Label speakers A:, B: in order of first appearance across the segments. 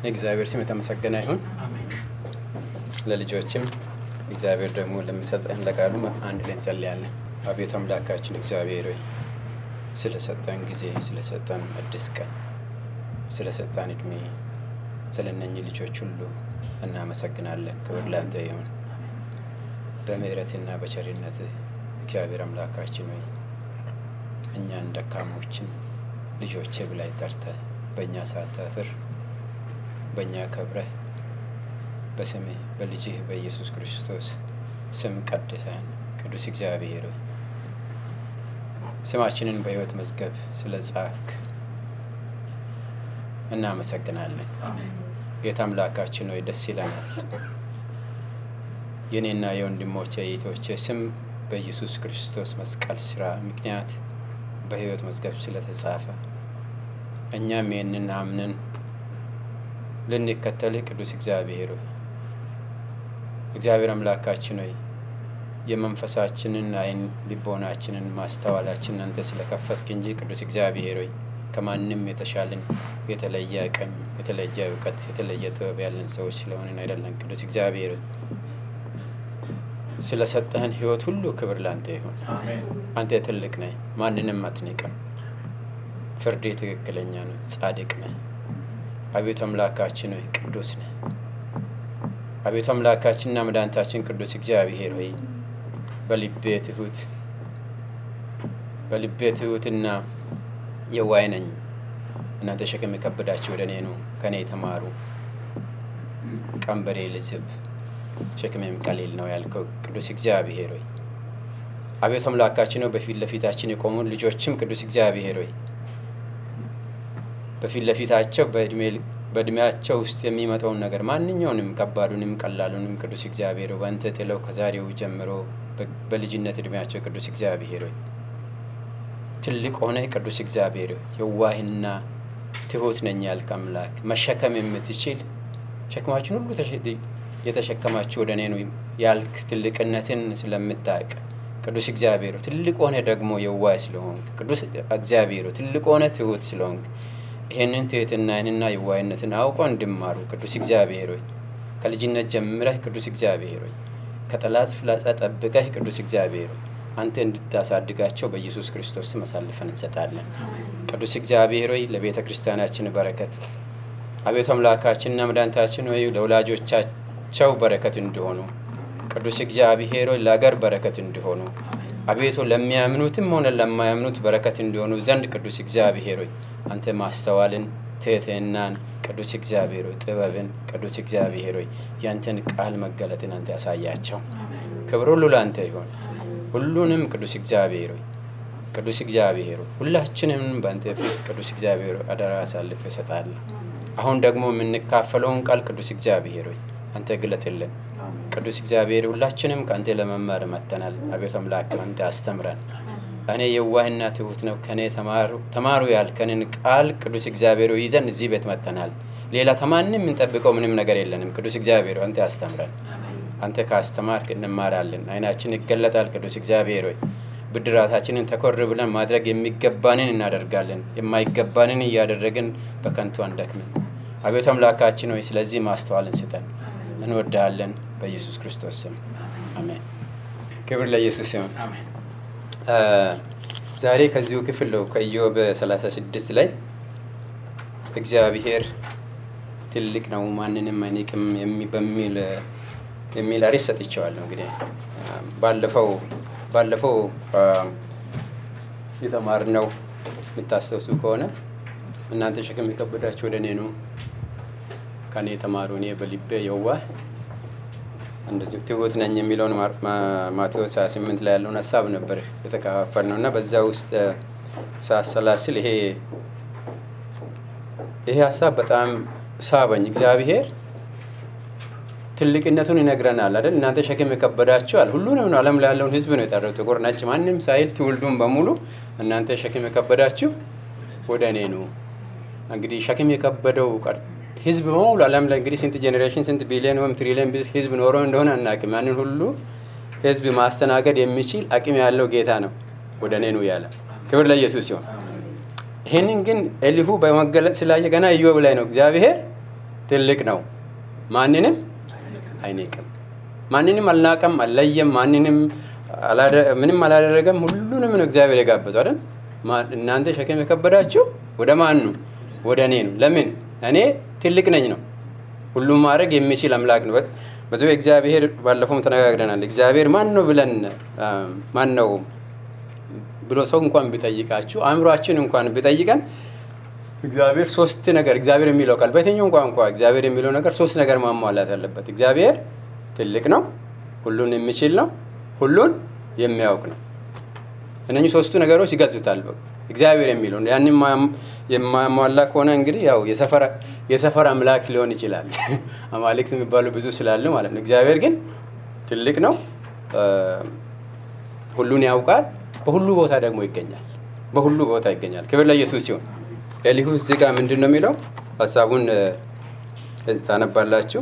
A: የእግዚአብሔር ስም የተመሰገነ ይሁን። ለልጆችም እግዚአብሔር ደግሞ ለሚሰጠን ለቃሉ አንድ ላይ እንጸልያለን። አቤቱ አምላካችን እግዚአብሔር ሆይ ስለሰጠን ጊዜ፣ ስለሰጠን አዲስ ቀን፣ ስለሰጠን እድሜ፣ ስለ እነኚህ ልጆች ሁሉ እናመሰግናለን። ክብር ላንተ ይሁን። በምሕረትና በቸርነት እግዚአብሔር አምላካችን ሆይ እኛን ደካሞችን ልጆቼ ብላይ ጠርተህ በእኛ ሳታፍር በእኛ ከብረህ በስምህ በልጅህ በኢየሱስ ክርስቶስ ስም ቀድሰን ቅዱስ እግዚአብሔር ሆይ ስማችንን በሕይወት መዝገብ ስለ ጻፍክ እናመሰግናለን። ጌታ አምላካችን ሆይ ደስ ይለናል። የእኔና የወንድሞቼ የእህቶቼ ስም በኢየሱስ ክርስቶስ መስቀል ስራ ምክንያት በሕይወት መዝገብ ስለተጻፈ እኛም ይህንን አምነን ልንከተልህ ቅዱስ እግዚአብሔር ሆይ እግዚአብሔር አምላካችን ሆይ የመንፈሳችንን አይን ልቦናችንን ማስተዋላችንን አንተ ስለከፈትክ እንጂ ቅዱስ እግዚአብሔር ሆይ ከማንም የተሻልን የተለየ አቅም፣ የተለየ እውቀት፣ የተለየ ጥበብ ያለን ሰዎች ስለሆንን አይደለም። ቅዱስ እግዚአብሔር ሆይ ስለሰጠህን ሕይወት ሁሉ ክብር ላንተ ይሁን። አንተ ትልቅ ነህ፣ ማንንም አትንቅም። ፍርድ ትክክለኛ ነው፣ ጻድቅ ነህ። አቤቱ አምላካችን ሆይ ቅዱስ ነህ። አቤቱ አምላካችንና መድኃኒታችን ቅዱስ እግዚአብሔር ሆይ በልቤ ትሁት በልቤ ትሁትና የዋህ ነኝ። እናንተ ሸክም የከበዳችሁ ወደ እኔ ኑ፣ ከእኔ የተማሩ ቀንበሬ ልዝብ ሸክሜም ቀሊል ነው ያልከው ቅዱስ እግዚአብሔር ሆይ አቤቱ አምላካችን ነው በፊት ለፊታችን የቆሙ ልጆችም ቅዱስ እግዚአብሔር ሆይ በፊት ለፊታቸው በእድሜያቸው ውስጥ የሚመጣውን ነገር ማንኛውንም ከባዱንም ቀላሉንም ቅዱስ እግዚአብሔር ሆይ በአንተ ጥለው ከዛሬው ጀምሮ በልጅነት እድሜያቸው ቅዱስ እግዚአብሔር ሆይ ትልቅ ሆነህ ቅዱስ እግዚአብሔር ሆይ የዋህና ትሁት ነኝ ያልክ አምላክ መሸከም የምትችል ሸክማችን ሁሉ የተሸከማችሁ ወደ እኔ ነው ያልክ ትልቅነትን ስለምታውቅ ቅዱስ እግዚአብሔር ትልቅ ሆነ ደግሞ የዋህ ስለሆንክ ቅዱስ እግዚአብሔር ትልቅ ሆነ ትሁት ስለሆንክ ይህንን ትህትናህንና የዋህነትን አውቆ እንድማሩ ቅዱስ እግዚአብሔር ሆይ ከልጅነት ጀምረህ ቅዱስ እግዚአብሔር ሆይ ከጠላት ፍላጻ ጠብቀህ ቅዱስ እግዚአብሔር ሆይ አንተ እንድታሳድጋቸው በኢየሱስ ክርስቶስ ስም አሳልፈን እንሰጣለን። ቅዱስ እግዚአብሔር ሆይ ለቤተ ክርስቲያናችን በረከት አቤቱ አምላካችንና መድኃኒታችን ሆይ ለወላጆቻቸው በረከት እንዲሆኑ ቅዱስ እግዚአብሔር ሆይ ለአገር በረከት እንዲሆኑ አቤቱ ለሚያምኑትም ሆነ ለማያምኑት በረከት እንዲሆኑ ዘንድ ቅዱስ እግዚአብሔር ሆይ አንተ ማስተዋልን ትህትናን ቅዱስ እግዚአብሔር ሆይ ጥበብን ቅዱስ እግዚአብሔር ሆይ ያንተን ቃል መገለጥን አንተ ያሳያቸው። ክብር ሁሉ ለአንተ ይሆን። ሁሉንም ቅዱስ እግዚአብሔር ሆይ ቅዱስ እግዚአብሔር ሆይ ሁላችንም በአንተ ፊት ቅዱስ እግዚአብሔር ሆይ አደራ አሳልፍ እሰጣለሁ። አሁን ደግሞ የምንካፈለውን ቃል ቅዱስ እግዚአብሔር ሆይ አንተ ግለጥልን። ቅዱስ እግዚአብሔር ሁላችንም ከአንተ ለመማር መጥተናል። አቤቱ አምላክ አንተ አስተምረን። እኔ የዋህና ትሁት ነው ከእኔ ተማሩ ያልከንን ቃል ቅዱስ እግዚአብሔር ይዘን እዚህ ቤት መጥተናል። ሌላ ከማንም የምንጠብቀው ምንም ነገር የለንም። ቅዱስ እግዚአብሔር አንተ አስተምረን። አንተ ካስተማርክ እንማራለን። አይናችን ይገለጣል። ቅዱስ እግዚአብሔር ሆይ ብድራታችንን ተኮር ብለን ማድረግ የሚገባንን እናደርጋለን። የማይገባንን እያደረግን በከንቱ አንደክምን። አቤቱ አምላካችን ሆይ ስለዚህ ማስተዋልን ስጠን። እንወዳለን። በኢየሱስ ክርስቶስ ስም አሜን። ክብር ለኢየሱስ ይሁን። ዛሬ ከዚሁ ክፍል ነው ከኢዮብ 36 ላይ እግዚአብሔር ትልቅ ነው ማንንም አይንቅም በሚል የሚል አሪስ ሰጥቼዋለሁ። እንግዲህ ባለፈው ባለፈው የተማርነው የምታስታውሱ ከሆነ እናንተ ሸክም የከበዳችሁ ወደ እኔ ኑ ከእኔ የተማሩ እኔ በልቤ የዋህ እንደዚሁ ትሁት ነኝ የሚለውን ማቴዎስ 28 ላይ ያለውን ሀሳብ ነበር የተከፋፈል ነው እና በዛ ውስጥ ሳሰላስል ይሄ ይሄ ሀሳብ በጣም ሳበኝ። እግዚአብሔር ትልቅነቱን ይነግረናል አይደል? እናንተ ሸክም የከበዳችኋል። ሁሉንም ነው ዓለም ላይ ያለውን ሕዝብ ነው የጠራው፣ ጥቁር ነጭ፣ ማንም ሳይል ትውልዱን በሙሉ እናንተ ሸክም የከበዳችሁ ወደ እኔ ኑ። እንግዲህ ሸክም የከበደው ህዝብ በሙሉ ዓለም ላይ እንግዲህ ስንት ጄኔሬሽን ስንት ቢሊዮን ወይም ትሪሊዮን ህዝብ ኖሮ እንደሆነ አናውቅም። ያንን ሁሉ ህዝብ ማስተናገድ የሚችል አቅም ያለው ጌታ ነው ወደ እኔ ኑ ያለ። ክብር ለኢየሱስ ሲሆን ይህንን ግን ኤሊሁ በመገለጥ ስላየ ገና ኢዮብ ላይ ነው እግዚአብሔር ትልቅ ነው፣ ማንንም አይንቅም። ማንንም አልናቀም፣ አልለየም፣ ማንንም ምንም አላደረገም። ሁሉንም ነው እግዚአብሔር የጋበዘው አይደል? እናንተ ሸክም የከበዳችሁ ወደ ማን ነው? ወደ እኔ ነው። ለምን? እኔ ትልቅ ነኝ ነው። ሁሉም ማድረግ የሚችል አምላክ ነው። በዚህ እግዚአብሔር ባለፈውም ተነጋግረናል። እግዚአብሔር ማን ነው ብለን ማን ነው ብሎ ሰው እንኳን ቢጠይቃችሁ አእምሯችን እንኳን ቢጠይቀን እግዚአብሔር ሶስት ነገር እግዚአብሔር የሚለው ቃል በየትኛው ቋንቋ እግዚአብሔር የሚለው ነገር ሶስት ነገር ማሟላት አለበት። እግዚአብሔር ትልቅ ነው፣ ሁሉን የሚችል ነው፣ ሁሉን የሚያውቅ ነው። እነኚህ ሶስቱ ነገሮች ይገልጹታል። እግዚአብሔር የሚለው ያን የማሟላ ከሆነ እንግዲህ ያው የሰፈር አምላክ ሊሆን ይችላል። አማልክት የሚባሉ ብዙ ስላሉ ማለት ነው። እግዚአብሔር ግን ትልቅ ነው፣ ሁሉን ያውቃል፣ በሁሉ ቦታ ደግሞ ይገኛል። በሁሉ ቦታ ይገኛል። ክብር ለኢየሱስ ሲሆን ኤሊሁ እዚህ ጋር ምንድን ነው የሚለው ሀሳቡን ታነባላችሁ።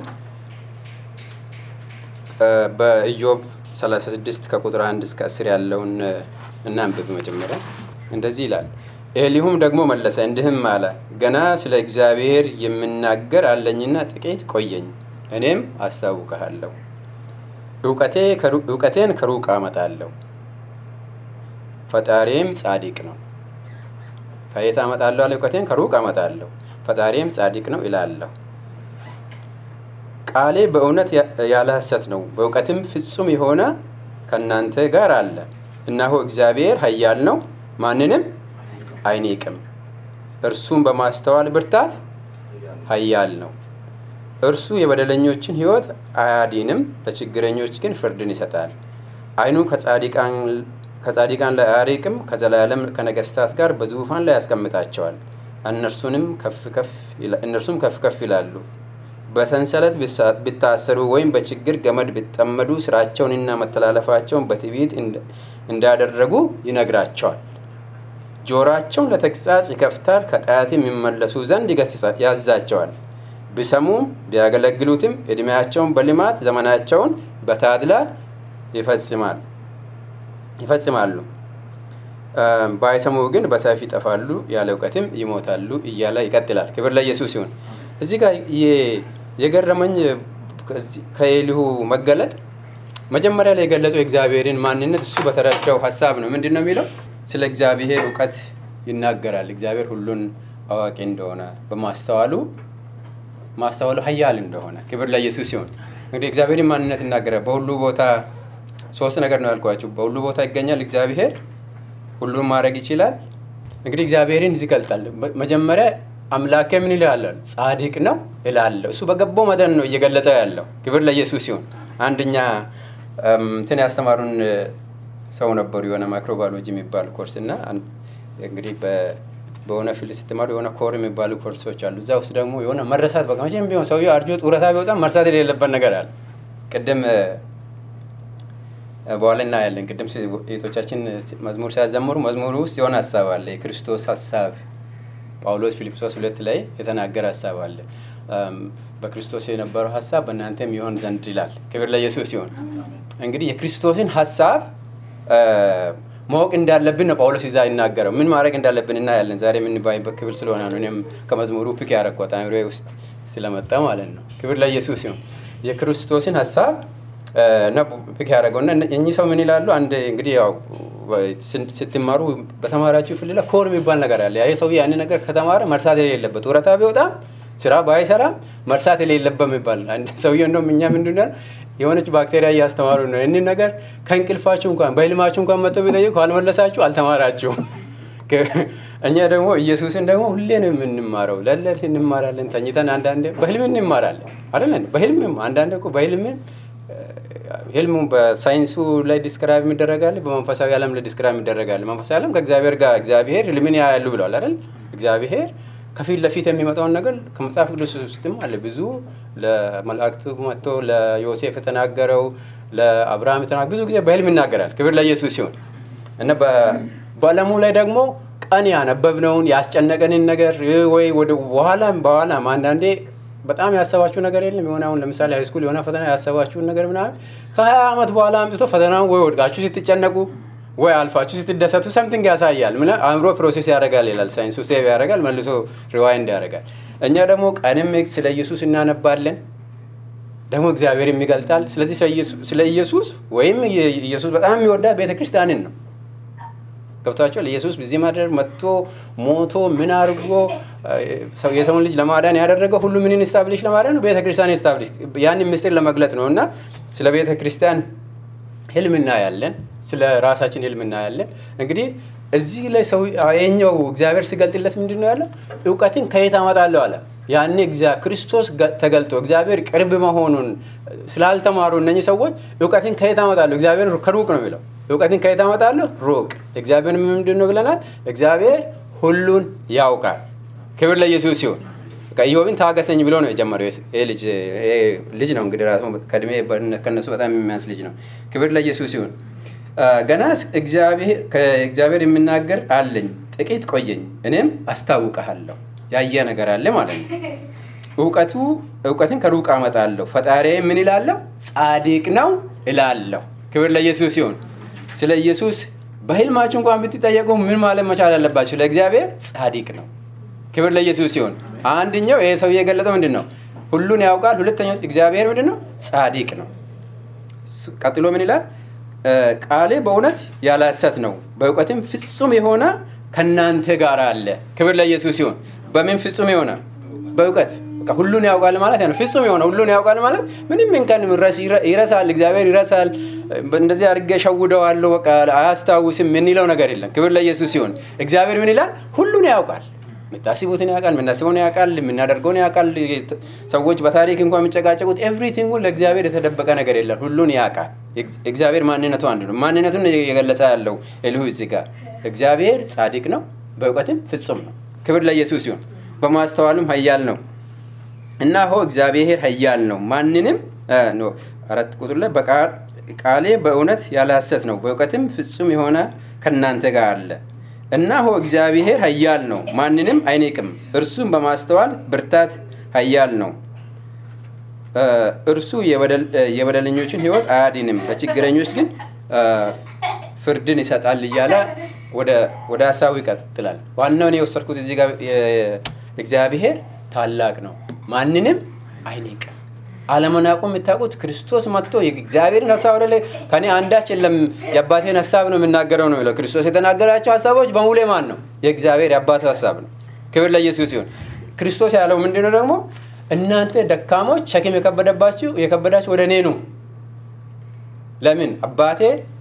A: በኢዮብ 36 ከቁጥር 1 እስከ 10 ያለውን እናንብብ። መጀመሪያ እንደዚህ ይላል። ኤሊሁም ደግሞ መለሰ እንዲህም አለ፣ ገና ስለ እግዚአብሔር የምናገር አለኝና ጥቂት ቆየኝ፣ እኔም አስታውቅሃለሁ። እውቀቴን ከሩቅ አመጣለሁ፣ ፈጣሪም ጻድቅ ነው። ከየት አመጣለሁ አለ? እውቀቴን ከሩቅ አመጣለሁ፣ ፈጣሪም ጻድቅ ነው ይላለሁ። ቃሌ በእውነት ያለ ሐሰት ነው፣ በእውቀትም ፍጹም የሆነ ከእናንተ ጋር አለ። እነሆ እግዚአብሔር ኃያል ነው፣ ማንንም አይንቅም። እርሱም በማስተዋል ብርታት ኃያል ነው። እርሱ የበደለኞችን ሕይወት አያዲንም፣ ለችግረኞች ግን ፍርድን ይሰጣል። ዓይኑ ከጻድቃን ላይ አያርቅም፣ ከዘላለም ከነገስታት ጋር በዙፋን ላይ ያስቀምጣቸዋል። እነርሱም ከፍ ከፍ ይላሉ። በሰንሰለት ቢታሰሩ ወይም በችግር ገመድ ቢጠመዱ ስራቸውንና መተላለፋቸውን በትዕቢት እንዳደረጉ ይነግራቸዋል። ጆሮአቸውን ለተግሣጽ ይከፍታል፣ ከጠላት የሚመለሱ ዘንድ ያዛቸዋል። ቢሰሙም ቢያገለግሉትም ዕድሜያቸውን በልማት ዘመናቸውን በታድላ ይፈጽማሉ። ባይሰሙ ግን በሰይፍ ይጠፋሉ፣ ያለ እውቀትም ይሞታሉ እያለ ይቀጥላል። ክብር ለኢየሱስ ሲሆን እዚህ ጋር የገረመኝ ከኤሊሁ መገለጥ መጀመሪያ ላይ የገለጸው የእግዚአብሔርን ማንነት እሱ በተረዳው ሀሳብ ነው። ምንድን ነው የሚለው? ስለ እግዚአብሔር እውቀት ይናገራል። እግዚአብሔር ሁሉን አዋቂ እንደሆነ በማስተዋሉ ማስተዋሉ ኃያል እንደሆነ ክብር ለኢየሱስ ሲሆን እንግዲህ እግዚአብሔርን ማንነት ይናገራል። በሁሉ ቦታ ሶስት ነገር ነው ያልኳቸው። በሁሉ ቦታ ይገኛል እግዚአብሔር፣ ሁሉን ማድረግ ይችላል። እንግዲህ እግዚአብሔርን ይገልጣል። መጀመሪያ አምላኬ ምን ይላል? ጻድቅ ነው እላለሁ። እሱ በገባው መጠን ነው እየገለጸ ያለው። ክብር ለኢየሱስ ሲሆን አንደኛ እንትን ያስተማሩን ሰው ነበሩ የሆነ ማይክሮባዮሎጂ የሚባል ኮርስ እና እንግዲህ በሆነ ፊልድ ስትማሩ የሆነ ኮር የሚባሉ ኮርሶች አሉ። እዛ ውስጥ ደግሞ የሆነ መረሳት በቃ መቼም ቢሆን ሰውዬው አርጆ ጡረታ ቢወጣ መርሳት የሌለበት ነገር አለ። ቅድም በኋላ እናያለን። ቅድም ሴቶቻችን መዝሙር ሲያዘምሩ መዝሙሩ ውስጥ የሆነ ሀሳብ አለ። የክርስቶስ ሀሳብ ጳውሎስ ፊልጵሶስ ሁለት ላይ የተናገረ ሀሳብ አለ። በክርስቶስ የነበረው ሀሳብ በእናንተም ይሆን ዘንድ ይላል። ክብር ለኢየሱስ ሲሆን እንግዲህ የክርስቶስን ሀሳብ ማወቅ እንዳለብን ነው ጳውሎስ ይዛ ይናገረው። ምን ማድረግ እንዳለብን እናያለን። ዛሬ የምንባይበት ክፍል ስለሆነ ነው። እኔም ከመዝሙሩ ፒክ ያረኳት አእምሮዬ ውስጥ ስለመጣ ማለት ነው። ክብር ለኢየሱስ ሲሆን የክርስቶስን ሀሳብ ነው ፒክ ያደረገው እና እኚህ ሰው ምን ይላሉ? አንድ እንግዲህ ያው ስትማሩ በተማራችሁ ፍልለ ኮር የሚባል ነገር አለ። ይህ ሰው ያን ነገር ከተማረ መርሳት የሌለበት ጡረታ ቢወጣ ስራ ባይሰራ መርሳት የሌለበት የሚባል ሰውዬው እንደውም እኛ ምንድን ነው የሆነች ባክቴሪያ እያስተማሩ ነው። ይህንን ነገር ከእንቅልፋችሁ እንኳን በህልማችሁ እንኳን መጥተው ቢጠይቁ ካልመለሳችሁ አልተማራችሁም። እኛ ደግሞ ኢየሱስን ደግሞ ሁሌ ነው የምንማረው። ለለት እንማራለን፣ ተኝተን አንዳንዴ በህልም እንማራለን አይደለን? በህልምም አንዳንዴ እኮ በህልምም ህልሙ በሳይንሱ ላይ ዲስክራይብ የሚደረጋል፣ በመንፈሳዊ ዓለም ላይ ዲስክራይብ የሚደረጋል። መንፈሳዊ ዓለም ከእግዚአብሔር ጋር እግዚአብሔር ህልምን ያያሉ ብለዋል አይደል? እግዚአብሔር ከፊት ለፊት የሚመጣውን ነገር ከመጽሐፍ ቅዱስ ውስጥም አለ። ብዙ ለመላእክቱ መጥቶ ለዮሴፍ የተናገረው ለአብርሃም የተናገረው ብዙ ጊዜ በህልም ይናገራል። ክብር ለኢየሱስ ሲሆን እና በዓለሙ ላይ ደግሞ ቀን ያነበብነውን ያስጨነቀንን ነገር ወይ ወደ በኋላም በኋላም አንዳንዴ በጣም ያሰባችሁ ነገር የለም። የሆነ አሁን ለምሳሌ ሃይስኩል የሆነ ፈተና ያሰባችሁን ነገር ምናምን ከሀያ ዓመት በኋላ አምጥቶ ፈተናውን ወይ ወድቃችሁ ስትጨነቁ ወይ አልፋችሁ ስትደሰቱ ሰምቲንግ ያሳያል። ምን አእምሮ ፕሮሴስ ያደርጋል ይላል ሳይንሱ። ሴቭ ያደርጋል መልሶ ሪዋይንድ ያደርጋል። እኛ ደግሞ ቀንም ስለ ኢየሱስ እናነባለን፣ ደግሞ እግዚአብሔርም ይገልጣል። ስለዚህ ስለ ኢየሱስ ወይም ኢየሱስ በጣም የሚወዳ ቤተ ክርስቲያንን ነው። ገብቷቸዋል። ኢየሱስ በዚህ ማደር መጥቶ ሞቶ ምን አድርጎ የሰውን ልጅ ለማዳን ያደረገው ሁሉ ምንን ስታብሊሽ ለማዳን ነው? ቤተ ክርስቲያን ስታብሊሽ ያንን ምስጢር ለመግለጥ ነው እና ስለ ቤተ ክርስቲያን ህልም እናያለን፣ ስለ ራሳችን ህልም እናያለን። እንግዲህ እዚህ ላይ ሰው የኛው እግዚአብሔር ሲገልጥለት ምንድን ነው ያለው? እውቀትን ከየት አመጣለሁ አለ። ያኔ ክርስቶስ ተገልጦ እግዚአብሔር ቅርብ መሆኑን ስላልተማሩ እነኚህ ሰዎች እውቀትን ከየት አመጣለሁ? እግዚአብሔር ከሩቅ ነው የሚለው እውቀትን ከየት አመጣለሁ? ሩቅ። እግዚአብሔር ምንድን ነው ብለናል? እግዚአብሔር ሁሉን ያውቃል። ክብር ለኢየሱስ ሲሆን ኢዮብን ታገሰኝ ብሎ ነው የጀመረው። ልጅ ልጅ ነው እንግዲህ ራሱ ከእድሜ ከነሱ በጣም የሚያንስ ልጅ ነው። ክብር ለኢየሱስ ሲሆን ገና ከእግዚአብሔር የምናገር አለኝ፣ ጥቂት ቆየኝ፣ እኔም አስታውቀሃለሁ። ያየ ነገር አለ ማለት ነው። እውቀቱ እውቀትን ከሩቅ አመጣለሁ። ፈጣሪ ምን ይላለሁ? ጻድቅ ነው እላለሁ። ክብር ለኢየሱስ ሲሆን ስለ ኢየሱስ በህልማችሁ እንኳን ብትጠየቁ ምን ማለት መቻል አለባችሁ? ስለ እግዚአብሔር ጻድቅ ነው። ክብር ለኢየሱስ ሲሆን አንደኛው ይሄ ሰው የገለጠው ምንድን ነው? ሁሉን ያውቃል። ሁለተኛው እግዚአብሔር ምንድን ነው? ጻድቅ ነው። ቀጥሎ ምን ይላል? ቃሌ በእውነት ያለ ሐሰት ነው፣ በእውቀትም ፍጹም የሆነ ከእናንተ ጋር አለ። ክብር ለኢየሱስ ሲሆን በምን ፍጹም የሆነ በእውቀት ሁሉን ያውቃል ማለት ነው። ፍጹም የሆነ ሁሉን ያውቃል ማለት ምንም እንከን ይረሳል፣ እግዚአብሔር ይረሳል፣ እንደዚህ አድርጌ ሸውደዋለሁ፣ በቃ አያስታውስም የምንለው ነገር የለም። ክብር ለኢየሱስ ሲሆን እግዚአብሔር ምን ይላል? ሁሉን ያውቃል። የምታስቡትን ያውቃል፣ የምናስበውን ያውቃል፣ የምናደርገውን ያውቃል። ሰዎች በታሪክ እንኳን የሚጨቃጨቁት ኤቭሪቲንጉ ለእግዚአብሔር የተደበቀ ነገር የለም። ሁሉን ያውቃል። እግዚአብሔር ማንነቱ አንድ ነው። ማንነቱን የገለጸ ያለው ኤልሁ እዚህ ጋር እግዚአብሔር ጻድቅ ነው፣ በእውቀትም ፍጹም ነው። ክብር ለኢየሱስ ሲሆን በማስተዋሉም ኃያል ነው እና ሆ እግዚአብሔር ኃያል ነው፣ ማንንም አራት ቁጥር ላይ ቃሌ በእውነት ያለ ሐሰት ነው፣ በእውቀትም ፍጹም የሆነ ከእናንተ ጋር አለ። እነሆ እግዚአብሔር ኃያል ነው፣ ማንንም አይንቅም። እርሱም በማስተዋል ብርታት ኃያል ነው። እርሱ የበደለኞችን ሕይወት አያድንም፣ ለችግረኞች ግን ፍርድን ይሰጣል እያለ ወደ ሀሳቡ ይቀጥላል። ዋናውን የወሰድኩት እዚህ ጋር እግዚአብሔር ታላቅ ነው፣ ማንንም አይንቅም። አለመናቁ የምታውቁት ክርስቶስ መጥቶ የእግዚአብሔርን ሀሳብ ወደ ላይ ከኔ አንዳች የለም የአባቴን ሀሳብ ነው የምናገረው ነው የሚለው። ክርስቶስ የተናገራቸው ሀሳቦች በሙሉ ማን ነው? የእግዚአብሔር የአባቱ ሀሳብ ነው። ክብር ለኢየሱስ ሲሆን ክርስቶስ ያለው ምንድነው ደግሞ እናንተ ደካሞች ሸክም የከበደባችሁ የከበዳችሁ ወደ እኔ ነው። ለምን አባቴ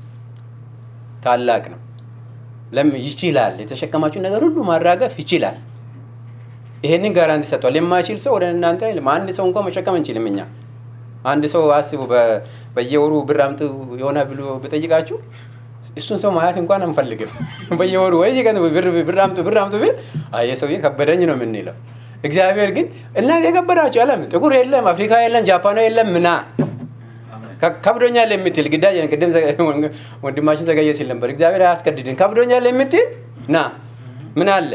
A: ታላቅ ነው። ለምን ይችላል። የተሸከማችሁን ነገር ሁሉ ማራገፍ ይችላል። ይሄንን ጋራንቲ ሰጥቷል። የማይችል ሰው ወደ እናንተ አይልም። አንድ ሰው እንኳን መሸከም እንችልም እኛ። አንድ ሰው አስቡ፣ በየወሩ ብር አምጡ የሆነ ብሎ ብጠይቃችሁ እሱን ሰው ማየት እንኳን አንፈልግም። በየወሩ ወይ ቀን ብር አምጡ ብር አምጡ ቢል አየ ሰውዬ ከበደኝ ነው የምንለው። እግዚአብሔር ግን እናንተ የከበዳችሁ አለም ጥቁር የለም፣ አፍሪካ የለም፣ ጃፓና የለም ምና ከብዶኛል የምትል ግዳጅ ቅድም ወንድማችን ዘገየ ሲል ነበር። እግዚአብሔር አያስገድድን። ከብዶኛል የምትል ና ምን አለ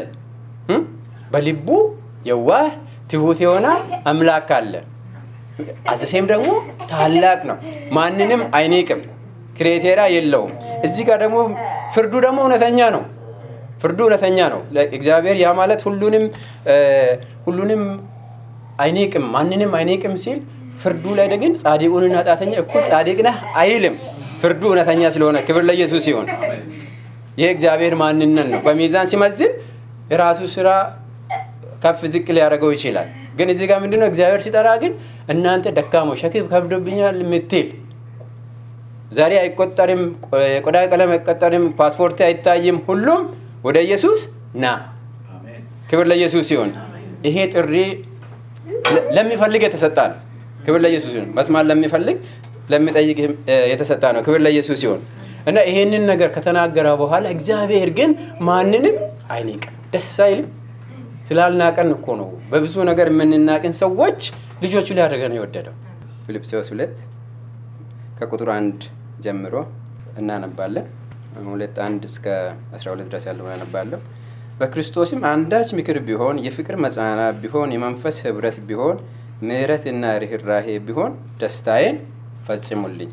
A: በልቡ የዋህ ትሁት የሆነ አምላክ አለ። አዘሴም ደግሞ ታላቅ ነው፣ ማንንም አይንቅም፣ ክሬቴሪያ የለውም። እዚህ ጋር ደግሞ ፍርዱ ደግሞ እውነተኛ ነው። ፍርዱ እውነተኛ ነው። እግዚአብሔር ያ ማለት ሁሉንም ሁሉንም አይንቅም፣ ማንንም አይንቅም ሲል ፍርዱ ላይ ግን ጻድቁንና ኃጢአተኛ እኩል ጻድቅ ነህ አይልም። ፍርዱ እውነተኛ ስለሆነ ክብር ለኢየሱስ ሲሆን ይህ እግዚአብሔር ማንነት ነው። በሚዛን ሲመዝን የራሱ ስራ ከፍ ዝቅ ሊያደርገው ይችላል። ግን እዚህ ጋር ምንድነው እግዚአብሔር ሲጠራ ግን እናንተ ደካሞች ሸክም ከብዶብኛል የምትል ዛሬ አይቆጠርም፣ የቆዳ ቀለም አይቆጠርም፣ ፓስፖርት አይታይም፣ ሁሉም ወደ ኢየሱስ ና። ክብር ለኢየሱስ ሲሆን ይሄ ጥሪ ለሚፈልግ የተሰጣ ነው። ክብር ለኢየሱስ ሲሆን መስማት ለሚፈልግ ለሚጠይቅ የተሰጣ ነው። ክብር ለኢየሱስ ሲሆን እና ይሄንን ነገር ከተናገረ በኋላ እግዚአብሔር ግን ማንንም አይንቅም። ደስ አይልም? ስላልናቀን እኮ ነው። በብዙ ነገር የምንናቅን ሰዎች ልጆቹ ሊያደርገን የወደደው። ፊልጵስዩስ ሁለት ከቁጥር አንድ ጀምሮ እናነባለን። ሁለት አንድ እስከ 12 ድረስ ያለውን አነባለሁ። በክርስቶስም አንዳች ምክር ቢሆን፣ የፍቅር መጽናናት ቢሆን፣ የመንፈስ ህብረት ቢሆን፣ ምሕረትና ርኅራሄ ቢሆን ደስታዬን ፈጽሙልኝ።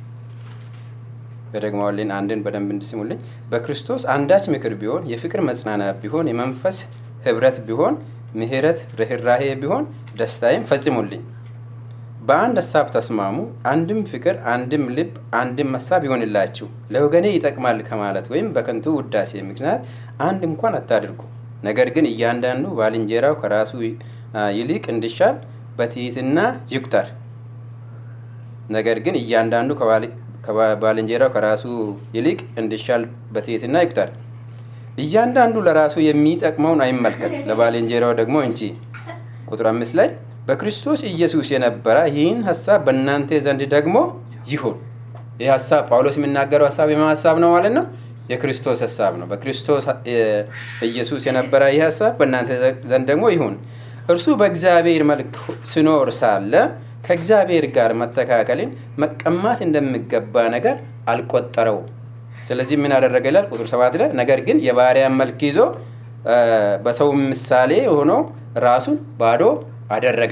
A: በደግማዋልን አንድን በደንብ እንድስሙልኝ። በክርስቶስ አንዳች ምክር ቢሆን፣ የፍቅር መጽናናት ቢሆን፣ የመንፈስ ህብረት ቢሆን፣ ምሕረት፣ ርኅራሄ ቢሆን ደስታዬም ፈጽሙልኝ። በአንድ ሀሳብ ተስማሙ፣ አንድም ፍቅር፣ አንድም ልብ፣ አንድም ሀሳብ ይሆንላችሁ። ለወገኔ ይጠቅማል ከማለት ወይም በከንቱ ውዳሴ ምክንያት አንድ እንኳን አታድርጉ። ነገር ግን እያንዳንዱ ባልንጀራው ከራሱ ይልቅ እንዲሻል በትሕትና ይቁጠር። ነገር ግን እያንዳንዱ ከባልንጀራው ከራሱ ይልቅ እንዲሻል በትሕትና ይቁጠር። እያንዳንዱ ለራሱ የሚጠቅመውን አይመልከት፣ ለባልንጀራው ደግሞ እንጂ። ቁጥር አምስት ላይ በክርስቶስ ኢየሱስ የነበረ ይህን ሀሳብ በእናንተ ዘንድ ደግሞ ይሁን። ይህ ሀሳብ ጳውሎስ የሚናገረው ሀሳብ የማ ሀሳብ ነው ማለት ነው? የክርስቶስ ሀሳብ ነው። በክርስቶስ ኢየሱስ የነበረ ይህ ሀሳብ በእናንተ ዘንድ ደግሞ ይሁን። እርሱ በእግዚአብሔር መልክ ሲኖር ሳለ ከእግዚአብሔር ጋር መተካከልን መቀማት እንደሚገባ ነገር አልቆጠረው። ስለዚህ ምን አደረገ ይላል ቁጥር ሰባት ላይ ነገር ግን የባሪያን መልክ ይዞ በሰው ምሳሌ ሆኖ ራሱን ባዶ አደረገ።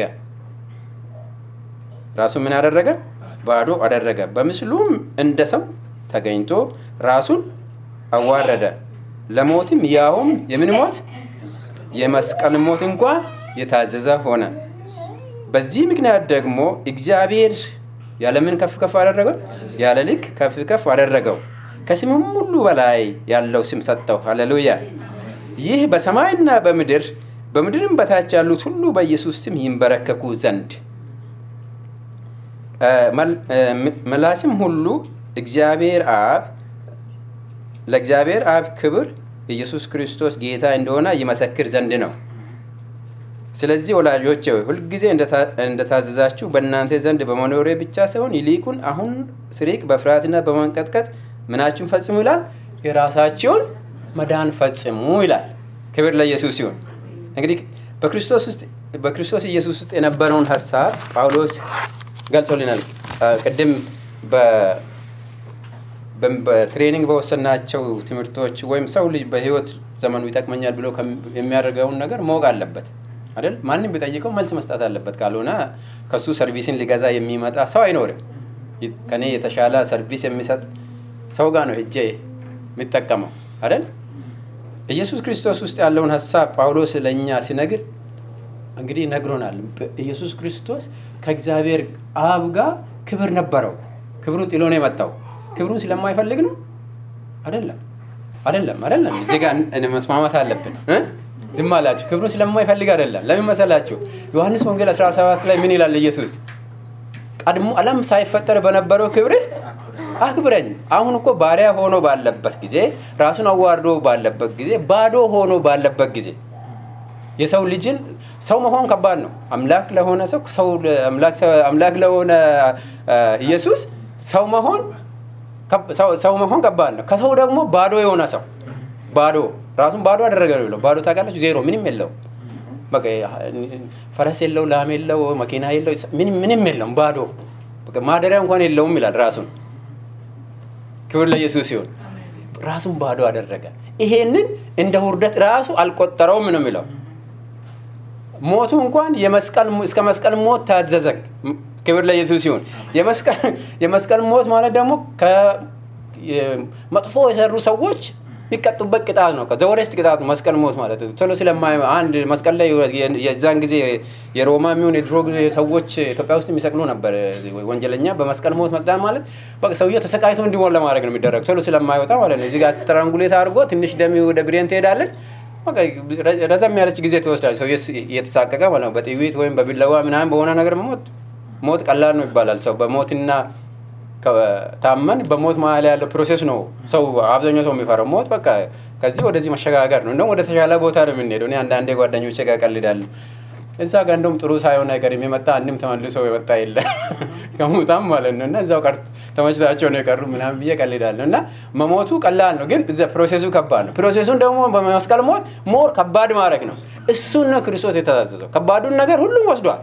A: ራሱን ምን አደረገ? ባዶ አደረገ። በምስሉም እንደ ሰው ተገኝቶ ራሱን አዋረደ፣ ለሞትም ያውም የምን ሞት? የመስቀል ሞት እንኳ የታዘዘ ሆነ። በዚህ ምክንያት ደግሞ እግዚአብሔር ያለምን ከፍ ከፍ አደረገው? ያለ ልክ ከፍ ከፍ አደረገው። ከስምም ሁሉ በላይ ያለው ስም ሰጠው። ሃሌሉያ! ይህ በሰማይና በምድር በምድርም በታች ያሉት ሁሉ በኢየሱስ ስም ይንበረከኩ ዘንድ ምላስም ሁሉ እግዚአብሔር አብ ለእግዚአብሔር አብ ክብር ኢየሱስ ክርስቶስ ጌታ እንደሆነ ይመሰክር ዘንድ ነው። ስለዚህ ወላጆች ሆይ ሁልጊዜ እንደታዘዛችሁ በእናንተ ዘንድ በመኖሬ ብቻ ሳይሆን ይልቁን አሁን ስሪቅ በፍርሃትና በመንቀጥቀጥ ምናችሁን ፈጽሙ ይላል፣ የራሳችሁን መዳን ፈጽሙ ይላል። ክብር ለኢየሱስ ይሁን። እንግዲህ በክርስቶስ ውስጥ በክርስቶስ ኢየሱስ ውስጥ የነበረውን ሀሳብ ጳውሎስ ገልጾልናል። ቅድም በትሬኒንግ በወሰናቸው ትምህርቶች ወይም ሰው ልጅ በህይወት ዘመኑ ይጠቅመኛል ብሎ የሚያደርገውን ነገር ማወቅ አለበት አይደል? ማንም ቢጠይቀው መልስ መስጠት አለበት። ካልሆነ ከሱ ሰርቪስን ሊገዛ የሚመጣ ሰው አይኖርም። ከኔ የተሻለ ሰርቪስ የሚሰጥ ሰው ጋር ነው ሄጄ የሚጠቀመው አይደል? ኢየሱስ ክርስቶስ ውስጥ ያለውን ሀሳብ ጳውሎስ ለእኛ ሲነግር እንግዲህ ነግሮናል። ኢየሱስ ክርስቶስ ከእግዚአብሔር አብ ጋር ክብር ነበረው። ክብሩን ጥሎ ነው የመጣው። ክብሩን ስለማይፈልግ ነው አይደለም፣ አይደለም፣ አይደለም። እዚህ ጋር መስማማት አለብን። ዝም አላችሁ። ክብሩን ስለማይፈልግ አይደለም። ለምን መሰላችሁ? ዮሐንስ ወንጌል 17 ላይ ምን ይላል ኢየሱስ? ቀድሞ ዓለም ሳይፈጠር በነበረው ክብርህ አክብረኝ። አሁን እኮ ባሪያ ሆኖ ባለበት ጊዜ፣ ራሱን አዋርዶ ባለበት ጊዜ፣ ባዶ ሆኖ ባለበት ጊዜ የሰው ልጅን ሰው መሆን ከባድ ነው። አምላክ ለሆነ ሰው አምላክ ለሆነ ኢየሱስ ሰው መሆን ሰው መሆን ከባድ ነው። ከሰው ደግሞ ባዶ የሆነ ሰው ባዶ ራሱን ባዶ አደረገ ነው ብለው ባዶ ታውቃላችሁ፣ ዜሮ ምንም የለው ፈረስ የለው፣ ላም የለው፣ መኪና የለው፣ ምንም የለውም። ባዶ ማደሪያ እንኳን የለውም ይላል ራሱን። ክብር ለኢየሱስ ሲሆን ራሱን ባዶ አደረገ። ይሄንን እንደ ውርደት ራሱ አልቆጠረውም ነው የሚለው ሞቱ እንኳን እስከ መስቀል ሞት ታዘዘ። ክብር ለኢየሱስ ሲሆን የመስቀል ሞት ማለት ደግሞ መጥፎ የሰሩ ሰዎች የሚቀጡበት ቅጣት ነው። ዘወረስት ቅጣት ነው መስቀል ሞት ማለት ነው። ቶሎ ስለማይ አንድ መስቀል ላይ የዛን ጊዜ የሮማ የሚሆን የድሮ ሰዎች ኢትዮጵያ ውስጥ የሚሰቅሉ ነበር። ወንጀለኛ በመስቀል ሞት መቅጣት ማለት በቃ ሰውየው ተሰቃይቶ እንዲሞት ለማድረግ ነው የሚደረግ ቶሎ ስለማይወጣ ማለት ነው። እዚህ ጋር ስትራንጉሌት አድርጎ ትንሽ ደም ወደ ብሬን ትሄዳለች። ረዘም ያለች ጊዜ ትወስዳለች። ሰው እየተሳቀቀ ማለት ነው። በጥይት ወይም በቢላዋ ምናምን በሆነ ነገር ሞት ሞት ቀላል ነው ይባላል። ሰው በሞትና ታመን በሞት መሀል ያለው ፕሮሴስ ነው ሰው አብዛኛው ሰው የሚፈራው ሞት በቃ ከዚህ ወደዚህ መሸጋገር ነው። እንደውም ወደ ተሻለ ቦታ ነው የምንሄደው። እኔ አንዳንዴ ጓደኞቼ ጋር ቀልዳለሁ። እዛ ጋር እንደውም ጥሩ ሳይሆን አይቀርም የመጣ አንድም ተመልሶ የመጣ የለ ከሙታም ማለት ነው እና እዛው ቀር ተመችቷቸው ነው የቀሩ ምናምን ብዬ ቀልዳለሁ። እና መሞቱ ቀላል ነው፣ ግን ፕሮሴሱ ከባድ ነው። ፕሮሴሱን ደግሞ በመስቀል ሞት ሞር ከባድ ማድረግ ነው። እሱን ነው ክርስቶስ የታዘዘው። ከባዱን ነገር ሁሉም ወስዷል።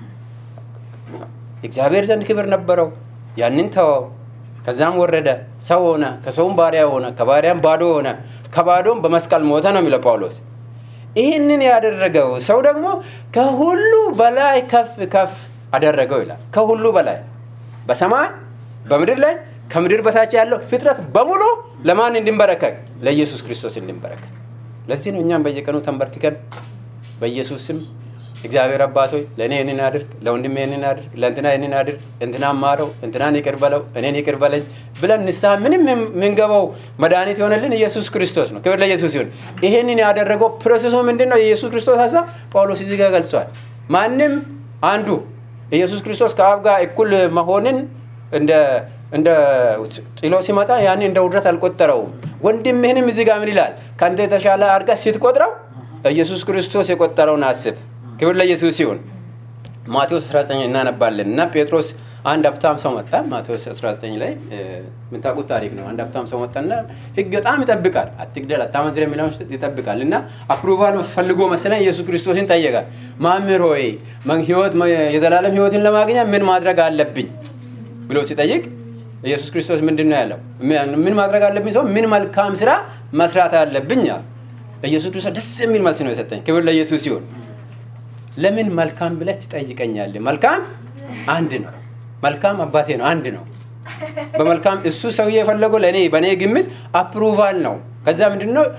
A: እግዚአብሔር ዘንድ ክብር ነበረው፣ ያንን ተወው። ከዛም ወረደ፣ ሰው ሆነ፣ ከሰውም ባሪያ ሆነ፣ ከባሪያም ባዶ ሆነ፣ ከባዶም በመስቀል ሞተ ነው የሚለው ጳውሎስ። ይህንን ያደረገው ሰው ደግሞ ከሁሉ በላይ ከፍ ከፍ አደረገው ይላል። ከሁሉ በላይ በሰማይ በምድር ላይ ከምድር በታች ያለው ፍጥረት በሙሉ ለማን እንዲንበረከክ? ለኢየሱስ ክርስቶስ እንዲንበረከክ። ለዚህ ነው እኛም በየቀኑ ተንበርክከን በኢየሱስ ስም እግዚአብሔር አባት ሆይ ለእኔ ይህንን አድርግ፣ ለወንድሜ ይህንን አድርግ፣ ለእንትና ይህንን አድርግ፣ እንትናን ማረው፣ እንትናን ይቅር በለው፣ እኔን ይቅር በለኝ ብለን ንስሐ ምንም የምንገባው መድኃኒት የሆነልን ኢየሱስ ክርስቶስ ነው። ክብር ለኢየሱስ ይሁን። ይህንን ያደረገው ፕሮሴሱ ምንድን ነው? የኢየሱስ ክርስቶስ ሀሳብ ጳውሎስ እዚህ ጋር ገልጿል። ማንም አንዱ ኢየሱስ ክርስቶስ ከአብ ጋር እኩል መሆንን እንደ እንደ ጥሎ ሲመጣ ያን እንደ ውድረት አልቆጠረውም። ወንድምህንም እዚህ ጋር ምን ይላል? ከአንተ የተሻለ አድርጋ ስትቆጥረው ኢየሱስ ክርስቶስ የቆጠረውን አስብ። ክብር ለኢየሱስ ይሁን። ማቴዎስ 19 እናነባለን እና ጴጥሮስ አንድ ሀብታም ሰው መጣ። ማቴዎስ 19 ላይ የምታውቁት ታሪክ ነው። አንድ ሀብታም ሰው መጣና ሕግ በጣም ይጠብቃል። አትግደል፣ አታመንዝር የሚለውን ይጠብቃል እና አፕሩቫል ፈልጎ መሰለኝ ኢየሱስ ክርስቶስን ጠየቃል። መምህር ሆይ ህይወት የዘላለም ህይወትን ለማግኘት ምን ማድረግ አለብኝ ብሎ ሲጠይቅ ኢየሱስ ክርስቶስ ምንድን ነው ያለው? ምን ማድረግ አለብኝ ሰው ምን መልካም ስራ መስራት አለብኝ አለ። ኢየሱስ ክርስቶስ ደስ የሚል መልስ ነው የሰጠኝ። ክብር ለኢየሱስ ይሁን። ለምን መልካም ብለህ ትጠይቀኛለህ? መልካም አንድ ነው። መልካም አባቴ ነው፣ አንድ ነው። በመልካም እሱ ሰውዬ የፈለገው ለእኔ በእኔ ግምት አፕሩቫል ነው። ከዛ ምንድን ነው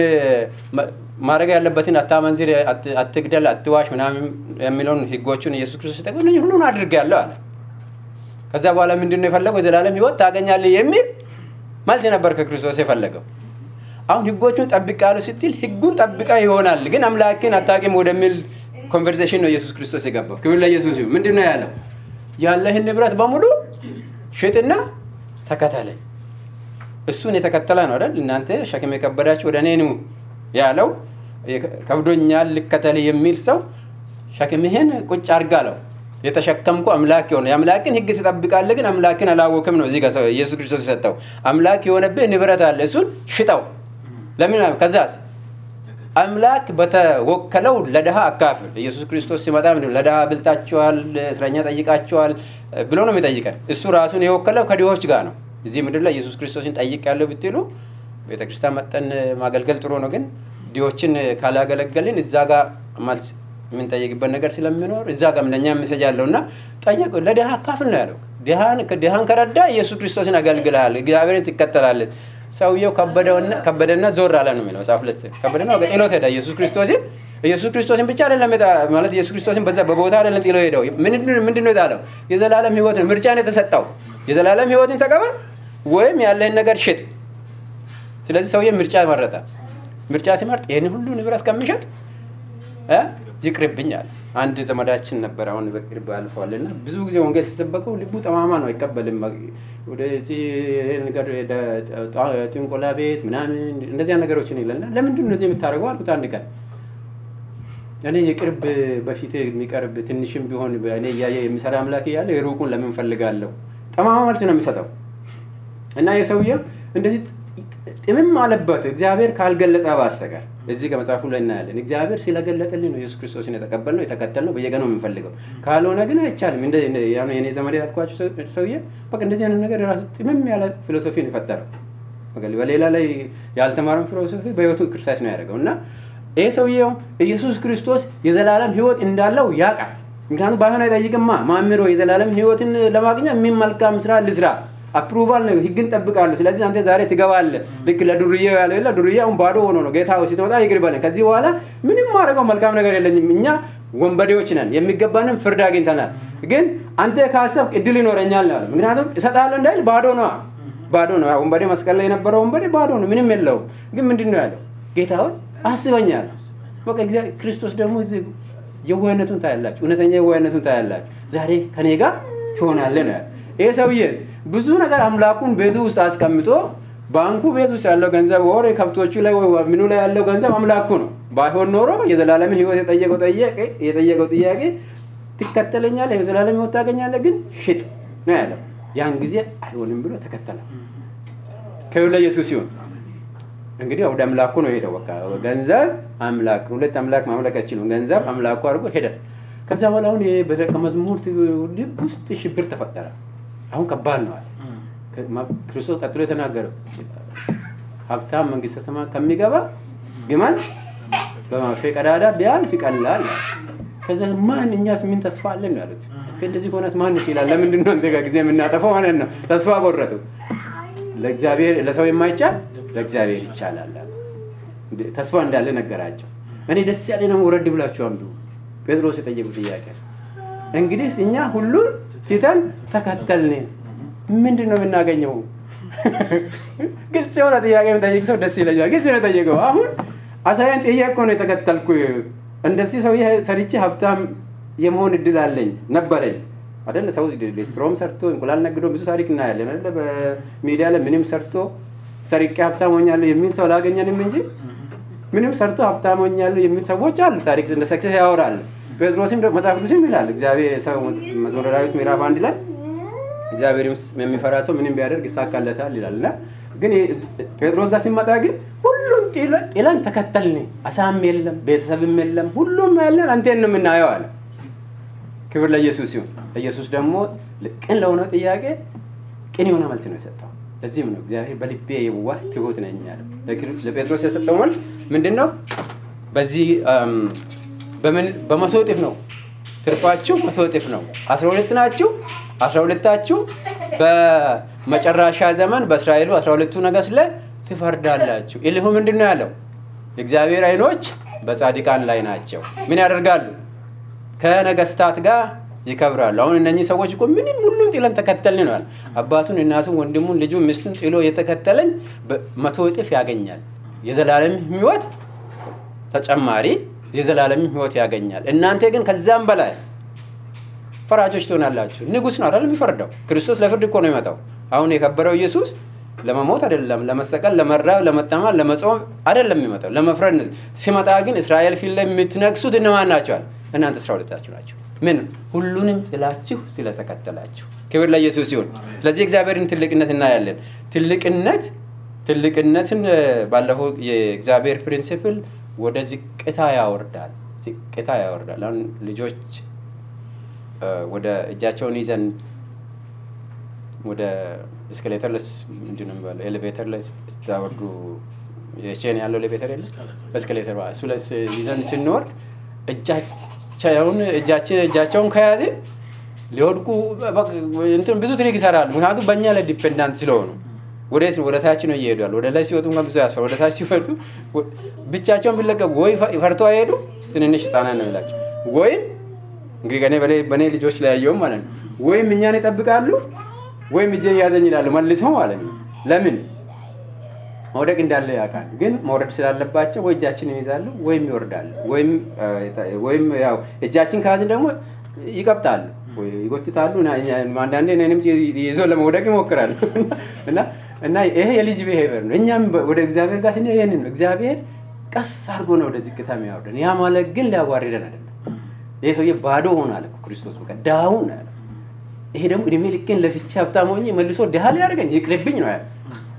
A: ማድረግ ያለበትን አታመንዝር፣ አትግደል፣ አትዋሽ ምናምን የሚለውን ህጎቹን ኢየሱስ ክርስቶስ ሲጠቅም ሁሉን አድርጌያለሁ አለ። ከዛ በኋላ ምንድን ነው የፈለገው? የዘላለም ህይወት ታገኛለህ የሚል መልስ ነበር ከክርስቶስ የፈለገው። አሁን ህጎቹን ጠብቃለሁ ስትል ህጉን ጠብቃ ይሆናል፣ ግን አምላክን አታውቅም ወደሚል ኮንቨርሴሽን ነው ኢየሱስ ክርስቶስ የገባው። ክብር ለኢየሱስ ይሁን። ምንድን ነው ያለው? ያለህን ንብረት በሙሉ ሽጥና ተከተለኝ። እሱን የተከተለ ነው አይደል? እናንተ ሸክም የከበዳችሁ ወደ እኔ ኑ ያለው ከብዶኛል ልከተል የሚል ሰው ሸክምህን ቁጭ አድርግ አለው። የተሸከምኩ አምላክ የሆነ የአምላክን ህግ ትጠብቃለህ፣ ግን አምላክን አላወቅም ነው እዚህ ጋር ኢየሱስ ክርስቶስ የሰጠው። አምላክ የሆነብህ ንብረት አለ፣ እሱን ሽጠው። ለምን ከዛስ አምላክ በተወከለው ለድሃ አካፍል። ኢየሱስ ክርስቶስ ሲመጣ ምንድን ለድሃ ብልታችኋል፣ እስረኛ ጠይቃችኋል ብሎ ነው የሚጠይቀን። እሱ ራሱን የወከለው ከድሆች ጋር ነው። እዚህ ምድር ላይ ኢየሱስ ክርስቶስን ጠይቅ ያለው ብትሉ ቤተክርስቲያን መጠን ማገልገል ጥሩ ነው፣ ግን ድሆችን ካላገለገልን እዛ ጋር ማለት የምንጠይቅበት ነገር ስለሚኖር እዛ ጋር ለእኛ መሰጃ አለው እና ጠየቅ ለድሃ አካፍል ነው ያለው። ድሃን ከረዳ ኢየሱስ ክርስቶስን አገልግልሃል፣ እግዚአብሔርን ትከተላለች። ሰውየው ከበደና ዞር አለ ነው የሚለው መጽሐፍ ለ ከበደና ወደ ጥሎት ሄደ ኢየሱስ ክርስቶስን ኢየሱስ ክርስቶስን ብቻ አይደለም ማለት ኢየሱስ ክርስቶስን በዛ በቦታ አይደለም ጥሎ ሄደው ምንድን ነው የጣለው የዘላለም ህይወትን ምርጫን የተሰጠው የዘላለም ህይወትን ተቀበል ወይም ያለህን ነገር ሽጥ ስለዚህ ሰውዬ ምርጫ መረጠ ምርጫ ሲመርጥ ይህን ሁሉ ንብረት ከሚሸጥ ይቅርብኝ አለ አንድ ዘመዳችን ነበር አሁን በቅርብ አልፏል እና ብዙ ጊዜ ወንጌል ተሰበከው ልቡ ጠማማ ነው አይቀበልም ወደ ጥንቆላ ቤት ምናምን እንደዚያ ነገሮችን ይለና ለምንድን ነው እዚህ የምታደርገው አልኩት አንድ ቀን እኔ የቅርብ በፊት የሚቀርብ ትንሽም ቢሆን እኔ እያየ የሚሰራ አምላክ እያለ የሩቁን ለምን ፈልጋለሁ ጠማማ መልስ ነው የሚሰጠው እና የሰውየው እንደዚህ ጥምም አለበት እግዚአብሔር ካልገለጠ ባስተቀር እዚህ ከመጽሐፉ ላይ እናያለን እግዚአብሔር ስለገለጠልን ነው ኢየሱስ ክርስቶስን የተቀበልነው የተከተልነው በየቀኑ የምንፈልገው ካልሆነ ግን አይቻልም የኔ ዘመድ ያልኳቸው ሰውዬ በቃ እንደዚህ አይነት ነገር ራሱ ጥምም ያለ ፊሎሶፊን የፈጠረው በሌላ ላይ ያልተማረም ፊሎሶፊ በህይወቱ ክርስቲያስ ነው ያደረገው እና ይህ ሰውዬው ኢየሱስ ክርስቶስ የዘላለም ህይወት እንዳለው ያውቃል ምክንያቱም ባይሆን አይጠይቅማ ማምሮ የዘላለም ህይወትን ለማግኘት ምን መልካም ስራ ልስራ አፕሩቫል ነው ህግን ጠብቃለሁ ስለዚህ አንተ ዛሬ ትገባለ ልክ ለዱርዬ ያለው የለ ዱርዬ አሁን ባዶ ሆኖ ነው ጌታ ስትወጣ ይቅር በለን ከዚህ በኋላ ምንም ማድረገው መልካም ነገር የለኝም እኛ ወንበዴዎች ነን የሚገባንም ፍርድ አግኝተናል ግን አንተ ካሰብክ እድል ይኖረኛል ነው ምክንያቱም እሰጣለሁ እንዳይል ባዶ ነው ባዶ ነው ወንበዴ መስቀል ላይ የነበረው ወንበዴ ባዶ ነው ምንም የለውም ግን ምንድን ነው ያለው ጌታ ሆይ አስበኛል በቃ ክርስቶስ ደግሞ የዋህነቱን ታያላችሁ እውነተኛ የዋህነቱን ታያላችሁ ዛሬ ከኔ ጋር ትሆናለ ነው ያለ ይሄ ሰውዬስ ብዙ ነገር አምላኩን ቤቱ ውስጥ አስቀምጦ ባንኩ ቤት ውስጥ ያለው ገንዘብ ወር ከብቶቹ ላይ ምኑ ላይ ያለው ገንዘብ አምላኩ ነው ባይሆን ኖሮ የዘላለምን ህይወት የጠየቀው የጠየቀው ጥያቄ ትከተለኛለ የዘላለም ህይወት ታገኛለ ግን ሽጥ ነው ያለው ያን ጊዜ አይሆንም ብሎ ተከተለ ክብር ለኢየሱስ ሲሆን እንግዲህ ወደ አምላኩ ነው ሄደው በቃ ገንዘብ አምላክ ሁለት አምላክ ማምለክ አይችሉም ገንዘብ አምላኩ አድርጎ ሄደ ከዛ በኋላ አሁን በደቀ መዝሙር ልብ ውስጥ ሽብር ተፈጠረ አሁን ከባድ ነው አለ ክርስቶስ ቀጥሎ የተናገረው ሀብታም መንግስተ ሰማያት ከሚገባ ግመል በማፌ ቀዳዳ ቢያልፍ ይቀላል ከዛ ማን እኛስ ምን ተስፋ አለን ያሉት እንደዚህ ከሆነስ ማን ይችላል ለምንድን ነው እንደጋ ጊዜ የምናጠፈው ማለት ነው ተስፋ ቆረጡ ለእግዚአብሔር ለሰው የማይቻል ለእግዚአብሔር ይቻላል ተስፋ እንዳለ ነገራቸው እኔ ደስ ያለ ነው ውረድ ብላችሁ አንዱ ጴጥሮስ የጠየቁ ጥያቄ እንግዲህ እኛ ሁሉን ትተን ተከተልን ምንድን ነው የምናገኘው ግልጽ የሆነ ጥያቄ የሚጠይቅ ሰው ደስ ይለኛል ግልጽ ነው የጠየቀው አሁን አሳያን ጥያቄ ነው የተከተልኩ እንደዚህ ሰውዬ ሰርቼ ሀብታም የመሆን እድል አለኝ ነበረኝ አደለ ሰው ሌስትሮም ሰርቶ እንቁላል ነግዶ ብዙ ታሪክ እናያለን አደለ በሚዲያ ላይ ምንም ሰርቶ ሰርቄ ሀብታም ሆኛለሁ የሚል ሰው አላገኘንም እንጂ ምንም ሰርቶ ሀብታም ሆኛለሁ የሚል ሰዎች አሉ ታሪክ እንደ ሰክሰስ ያወራል ጴጥሮስም መጽሐፍ ቅዱስም ይላል እግዚአብሔር ሰው መዝሙረ ዳዊት ምዕራፍ አንድ ላይ እግዚአብሔር የሚፈራ ሰው ምንም ቢያደርግ ይሳካለታል ይላል እና ግን ጴጥሮስ ጋር ሲመጣ ግን ሁሉም ጥለን ተከተልን አሳም የለም ቤተሰብም የለም ሁሉም ያለን አንቴን ነው የምናየው አለ ክብር ለኢየሱስ ሲሆን ኢየሱስ ደግሞ ቅን ለሆነው ጥያቄ ቅን የሆነ መልስ ነው የሰጠው ለዚህም ነው እግዚአብሔር በልቤ የዋህ ትሁት ነኝ ያለው ለጴጥሮስ የሰጠው መልስ ምንድን ነው በዚህ በመቶ እጥፍ ነው ትርፋችሁ መቶ እጥፍ ነው አስራ ሁለት ናችሁ አስራ ሁለታችሁ በመጨረሻ ዘመን በእስራኤሉ አስራ ሁለቱ ነገስ ላይ ትፈርዳላችሁ ኢልሁ ምንድን ነው ያለው የእግዚአብሔር አይኖች በጻድቃን ላይ ናቸው ምን ያደርጋሉ ከነገስታት ጋር ይከብራሉ አሁን እነኚህ ሰዎች እኮ ምንም ሁሉም ጥለን ተከተልን ነዋል አባቱን እናቱን ወንድሙን ልጁ ሚስቱን ጥሎ የተከተለኝ መቶ እጥፍ ያገኛል የዘላለም ህይወት ተጨማሪ የዘላለም ህይወት ያገኛል እናንተ ግን ከዛም በላይ ፈራጆች ትሆናላችሁ ንጉስ ነው አይደል የሚፈርደው ክርስቶስ ለፍርድ እኮ ነው ይመጣው አሁን የከበረው ኢየሱስ ለመሞት አይደለም ለመሰቀል ለመራብ ለመጠማት ለመጾም አይደለም የሚመጣው ለመፍረድ ሲመጣ ግን እስራኤል ፊት ላይ የምትነግሱት እነማን ናቸዋል እናንተ አስራ ሁለታችሁ ናቸው ምን ሁሉንም ጥላችሁ ስለተከተላችሁ ክብር ለኢየሱስ ሲሆን ስለዚህ እግዚአብሔርን ትልቅነት እናያለን ትልቅነት ትልቅነትን ባለፈው የእግዚአብሔር ፕሪንሲፕል ወደ ዝቅታ ያወርዳል ዝቅታ ያወርዳል አሁን ልጆች ወደ እጃቸውን ይዘን ወደ እስከሌተር ላይ ምንድን ነው የሚባለው ኤሌቬተር ላይ ስታወርዱ የቼን ያለው ኤሌቬተር የለ እስከሌተር እሱ ላይ ይዘን ስንወርድ እጃቸውን እጃችን እጃቸውን ከያዝን ሊወድቁ እንትን ብዙ ትሪክ ይሰራሉ ምክንያቱም በእኛ ላይ ዲፔንዳንት ስለሆኑ ወዴት ወደ ታች ነው እየሄዱ ያሉ ወደ ላይ ሲወጡ እንኳን ብዙ ያስፈር ወደ ታች ሲወጡ ብቻቸውን ቢለቀቁ ወይ ፈርቶ አይሄዱ ትንንሽ ህጣናት ነው ይላቸው ወይም እንግዲህ ከኔ በእኔ ልጆች ላይ ያየውም ማለት ነው ወይም እኛን ይጠብቃሉ ወይም እጄን ያዘኝ ይላሉ መልሶ ማለት ነው ለምን መውደቅ እንዳለ ያውቃል ግን መውረድ ስላለባቸው ወይ እጃችንን ይዛሉ ወይም ይወርዳሉ ወይም ያው እጃችን ከያዝን ደግሞ ይቀብጣሉ ይጎትታሉ አንዳንዴ እኔንም ይዞ ለመውደቅ ይሞክራሉ እና ይሄ የልጅ ብሄቨር ነው እኛም ወደ እግዚአብሔር ጋር ስንሄድ ይህንን ነው እግዚአብሔር ቀስ አድርጎ ነው ወደ ዝቅታ የሚያወርደን ያ ማለት ግን ሊያዋርደን አይደለም ይህ ሰውዬ ባዶ ሆናል ክርስቶስ በቃ ዳውን ያለ ይሄ ደግሞ እድሜ ልኬን ለፍቼ ሀብታም ሆኜ መልሶ ድሃ ሊያደርገኝ ይቅርብኝ ነው ያለ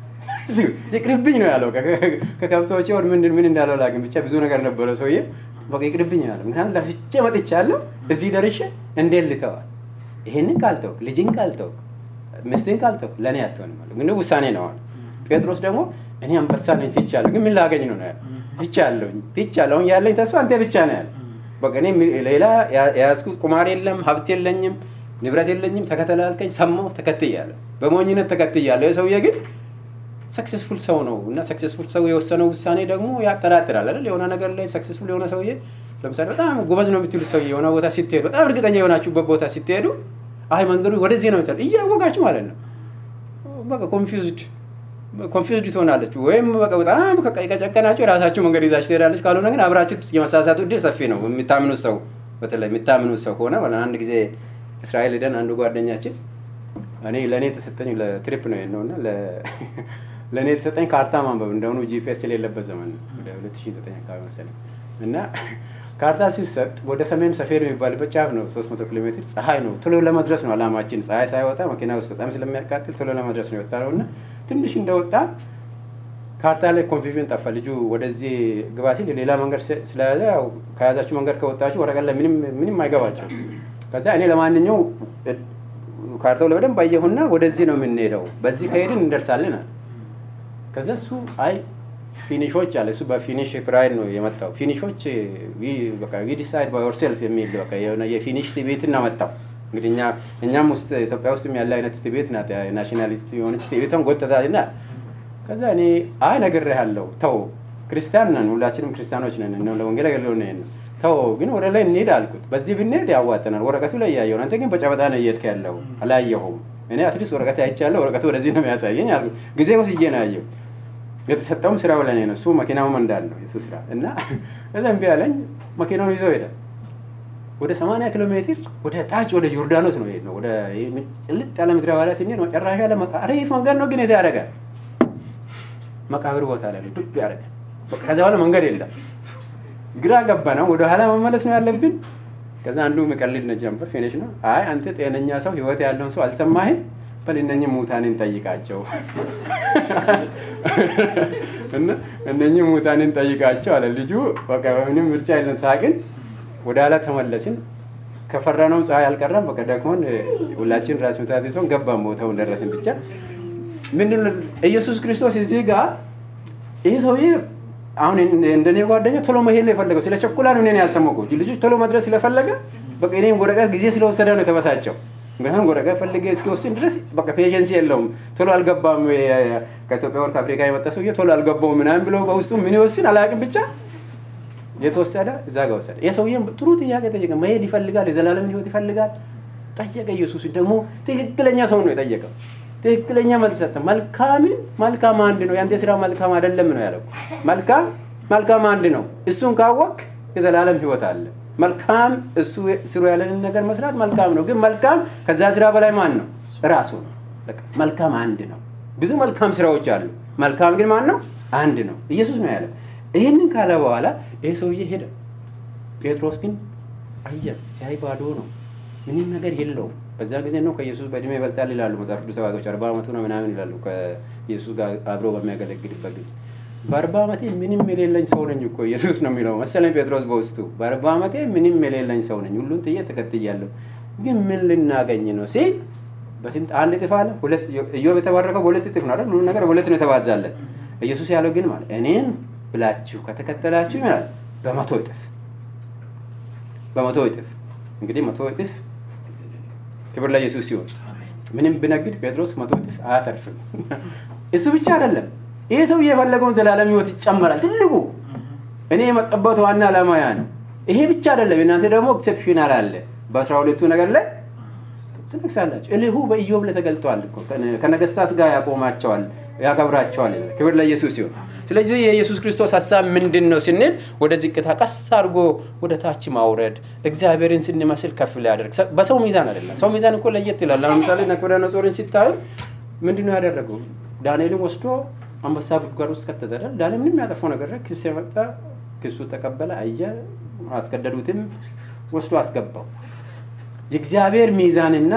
A: ይቅርብኝ ነው ያለው ከከብቶች ወር ምን ምን እንዳለው ላግን ብቻ ብዙ ነገር ነበረ ሰውዬ በቃ ይቅርብኝ ያለ ምክንያቱም ለፍቼ መጥቻለሁ እዚህ ደርሼ እንዴት ልተዋል ይሄንን ካልተውክ ልጅን ካልተውክ ምስትን ካልተውክ ለእኔ አትሆንም አለ ግን ውሳኔ ነው አለ ጴጥሮስ ደግሞ እኔ አንበሳ ነኝ ትቻለሁ ግን ምን ላገኝ ነው ያለ ትቻለሁ ትቻለሁ አሁን ያለኝ ተስፋ አንተ ብቻ ነው ያለ በቃ እኔ ሌላ የያዝኩት ቁማር የለም ሀብት የለኝም ንብረት የለኝም ተከተላልከኝ ሰማሁ ተከትያለሁ በሞኝነት ተከትያለሁ የሰውዬ ግን ሰክሰስፉል ሰው ነው እና ሰክሰስፉል ሰው የወሰነው ውሳኔ ደግሞ ያጠራጥራል አይደል የሆነ ነገር ላይ ሰክሰስፉል የሆነ ሰውዬ ለምሳሌ በጣም ጎበዝ ነው የምትሉት ሰውዬ የሆነ ቦታ ስትሄዱ በጣም እርግጠኛ የሆናችሁበት ቦታ ስትሄዱ አይ መንገዱ ወደዚህ ነው የምትሉ እያወቃችሁ ማለት ነው በቃ ኮንፊውዝድ ኮንፊውዝድ ትሆናለች ወይም በቃ በጣም ከጨቀናችሁ የራሳችሁ መንገድ ይዛችሁ ትሄዳለች ካልሆነ ግን አብራችሁ የመሳሳቱ እድል ሰፊ ነው የሚታምኑት ሰው በተለይ የሚታምኑት ሰው ከሆነ አንድ ጊዜ እስራኤል ሄደን አንዱ ጓደኛችን እኔ ለእኔ የተሰጠኝ ለትሪፕ ነው ነው እና ለእኔ የተሰጠኝ ካርታ ማንበብ እንደሆኑ ጂፒኤስ የሌለበት ዘመን ነው ወደ 2009 አካባቢ መሰለኝ እና ካርታ ሲሰጥ ወደ ሰሜን ሰፌድ የሚባልበት ጫፍ ነው 300 ኪሎ ሜትር ፀሐይ ነው ቶሎ ለመድረስ ነው አላማችን ፀሐይ ሳይወጣ መኪና ውስጥ በጣም ስለሚያቃጥል ቶሎ ለመድረስ ነው የወጣ ነው እና ትንሽ እንደወጣ ካርታ ላይ ኮንፊዥን ጠፋ ልጁ ወደዚህ ግባ ሲል ሌላ መንገድ ስለያዘ ያው ከያዛችሁ መንገድ ከወጣችሁ ወረቀት ላይ ምንም አይገባቸው ከዛ እኔ ለማንኛው ካርታው ላይ በደንብ አየሁና ወደዚህ ነው የምንሄደው በዚህ ከሄድን እንደርሳለን አለ ከዛ እሱ አይ ፊኒሾች አለ እሱ በፊኒሽ ፕራይድ ነው የመጣው ፊኒሾች ዊ ዲሳይድ ባይ ዮርሴልፍ የሚል በቃ የሆነ የፊኒሽ ቲቤት እናመጣው እንግዲህ እኛ እኛም ውስጥ ኢትዮጵያ ውስጥም ያለ አይነት ቲቤት ናት ናሽናሊስት የሆነች ቲቤቷን ጎተታልና ከዛ እኔ አይ ነግሬሃለሁ ተው ክርስቲያን ነን፣ ሁላችንም ክርስቲያኖች ነን። እነ ለወንጌል አገልግሎት ነው ነው ተው ግን ወደ ላይ እንሄድ አልኩት። በዚህ ብንሄድ ያዋጠናል። ወረቀቱ ላይ እያየሁ ነው። አንተ ግን በጨበጣ ነው እየሄድክ ያለው አላየሁም። እኔ አትሊስት ወረቀት አይቻለሁ። ወረቀቱ ወደዚህ ነው የሚያሳየኝ አልኩት። ጊዜ ወስጄ ነው ያየው። የተሰጠውም ስራው ለእኔ ነው። እሱ መኪናው መንዳት ነው የሱ ስራ እና እዛ እምቢ አለኝ። መኪናውን ይዞ ሄደ። ወደ 80 ኪሎ ሜትር ወደ ታች ወደ ዮርዳኖስ ነው ሄድ ነው ወደ ጭልጥ ያለ ምድረ በዳ ስንሄድ መጨረሻ ላይ አሪፍ መንገድ ነው፣ ግን የት ያደርጋል? መቃብር ቦታ ላይ ነው ዱብ ያደርጋል። ከዛ በኋላ መንገድ የለም። ግራ ገባ ነው። ወደ ኋላ መመለስ ነው ያለብን። ከዛ አንዱ የሚቀልድ ነው ጀምበር ፊኒሽ ነው። አይ አንተ ጤነኛ ሰው ህይወት ያለውን ሰው አልሰማህም? በል እነኝህ ሙታንን ጠይቃቸው እና እነኝህ ሙታንን ጠይቃቸው አለ ልጁ። በቃ ምንም ምርጫ የለን ሳቅን። ወደ ኋላ ተመለስን። ከፈራነው ፀሐይ አልቀረም። በቃ ደክሞን ሁላችን ራስ ምታት ይዞን ገባን። ቦታውን ደረስን። ብቻ ምንድን ኢየሱስ ክርስቶስ እዚህ ጋር ይህ ሰውዬ አሁን እንደኔ ጓደኛ ቶሎ መሄድ ነው የፈለገው። ስለ ቸኩላ ነው እኔን ያልሰማሁት። ልጁ ቶሎ መድረስ ስለፈለገ በቃ እኔም ወረቀት ጊዜ ስለወሰደ ነው የተበሳጨው። ምክንያቱም ወረቀት ፈልጌ እስኪወስን ድረስ በቃ ፔሸንስ የለውም። ቶሎ አልገባም። ከኢትዮጵያ ወር ከአፍሪካ የመጣ ሰውዬ ቶሎ አልገባውም ምናምን ብሎ በውስጡ ምን ይወስን አላውቅም። ብቻ የተወሰደ እዛ ጋር ወሰደ። ይህ ሰውዬ ጥሩ ጥያቄ ጠየቀ። መሄድ ይፈልጋል፣ የዘላለምን ህይወት ይፈልጋል። ጠየቀ። ኢየሱስ ደግሞ ትክክለኛ ሰው ነው የጠየቀው። ትክክለኛ መልስ ሰጠ። መልካምን መልካም አንድ ነው፣ ያንተ ስራ መልካም አይደለም ነው ያለው። መልካም መልካም አንድ ነው። እሱን ካወቅ የዘላለም ህይወት አለ። መልካም እሱ ስሩ ያለንን ነገር መስራት መልካም ነው። ግን መልካም ከዛ ስራ በላይ ማን ነው? ራሱ ነው። መልካም አንድ ነው። ብዙ መልካም ስራዎች አሉ። መልካም ግን ማን ነው? አንድ ነው። ኢየሱስ ነው ያለው። ይህንን ካለ በኋላ ይህ ሰውዬ ሄደ። ጴጥሮስ ግን አየ፣ ሲያይ ባዶ ነው። ምንም ነገር የለውም። በዛ ጊዜ ነው ከኢየሱስ በእድሜ ይበልጣል ይላሉ መጽሐፍ ቅዱስ አዋቂዎች። አርባ ዓመቱ ነው ምናምን ይላሉ ከኢየሱስ ጋር አብሮ በሚያገለግልበት ጊዜ በአርባ ዓመቴ ምንም የሌለኝ ሰው ነኝ እኮ ኢየሱስ ነው የሚለው መሰለኝ ጴጥሮስ በውስጡ በአርባ ዓመቴ ምንም የሌለኝ ሰው ነኝ፣ ሁሉን ጥዬ ተከትያለሁ፣ ግን ምን ልናገኝ ነው ሲል በስንት አንድ እጥፍ አለ። ሁለት ኢዮብ የተባረከው በሁለት እጥፍ ነው አይደል? ሁሉ ነገር በሁለት ነው የተባዛለት። ኢየሱስ ያለው ግን ማለት እኔን ብላችሁ ከተከተላችሁ ይላል በመቶ እጥፍ በመቶ እጥፍ እንግዲህ መቶ እጥፍ ክብር ለኢየሱስ ሲሆን ምንም ብነግድ ጴጥሮስ መቶ እጥፍ አያተርፍም። እሱ ብቻ አይደለም ይሄ ሰው የፈለገውን ዘላለም ህይወት ይጨመራል። ትልቁ እኔ የመጣበት ዋና ዓላማ ያ ነው። ይሄ ብቻ አይደለም። እናንተ ደግሞ ኤክሴፕሽናል አለ። በአስራ ሁለቱ ነገር ላይ ትነግሳላችሁ። እልሁ በኢዮብ ላይ ተገልጠዋል እኮ ከነገስታት ጋር ያቆማቸዋል፣ ያከብራቸዋል። ክብር ለኢየሱስ ሲሆን ስለዚህ የኢየሱስ ክርስቶስ ሀሳብ ምንድን ነው ስንል ወደ ዝቅታ ቀስ አድርጎ ወደ ታች ማውረድ፣ እግዚአብሔርን ስንመስል ከፍ ሊያደርግ በሰው ሚዛን አይደለም። ሰው ሚዛን እኮ ለየት ይላል። ለምሳሌ ናቡከደነፆርን ሲታዩ ምንድን ነው ያደረገው? ዳንኤልን ወስዶ አንበሳ ጉድጓድ ውስጥ ከተተዳል። ዳንኤል ምንም ያጠፋው ነገር ክስ የመጣ ክሱ ተቀበለ፣ አየ፣ አስገደዱትም፣ ወስዶ አስገባው። የእግዚአብሔር ሚዛንና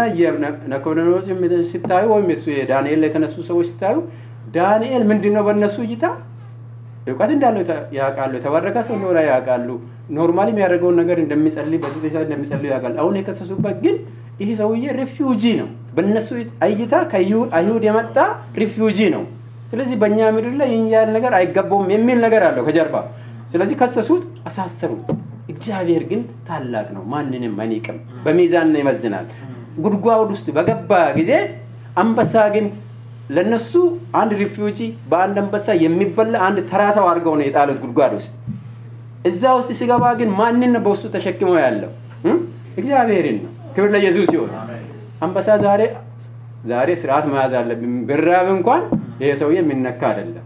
A: ናቡከደነፆር ሲታዩ ወይም የሱ የዳንኤል ላይ የተነሱ ሰዎች ሲታዩ ዳንኤል ምንድን ነው በእነሱ እይታ እውቀት እንዳለው ያውቃሉ። የተባረከ ሰው እንደሆነ ያውቃሉ። ኖርማሊ የሚያደርገውን ነገር እንደሚጸልይ በስቴሳ እንደሚጸልዩ ያውቃሉ። አሁን የከሰሱበት ግን ይህ ሰውዬ ሪፊውጂ ነው። በእነሱ እይታ ከአይሁድ የመጣ ሪፊውጂ ነው። ስለዚህ በእኛ ምድር ላይ ይህን ያህል ነገር አይገባውም የሚል ነገር አለው ከጀርባ። ስለዚህ ከሰሱት፣ አሳሰሩት። እግዚአብሔር ግን ታላቅ ነው፣ ማንንም አይንቅም፣ በሚዛን ይመዝናል። ጉድጓድ ውስጥ በገባ ጊዜ አንበሳ ግን ለነሱ አንድ ሪፊውጂ በአንድ አንበሳ የሚበላ አንድ ተራ ሰው አድርገው ነው የጣሉት ጉድጓድ ውስጥ። እዛ ውስጥ ሲገባ ግን ማንን ነው በውስጡ ተሸክመው ያለው? እግዚአብሔርን ነው። ክብር ለኢየሱስ ሲሆን አንበሳ ዛሬ ዛሬ ስርዓት መያዝ አለብን። ብራብ እንኳን ይሄ ሰውዬ የሚነካ አይደለም።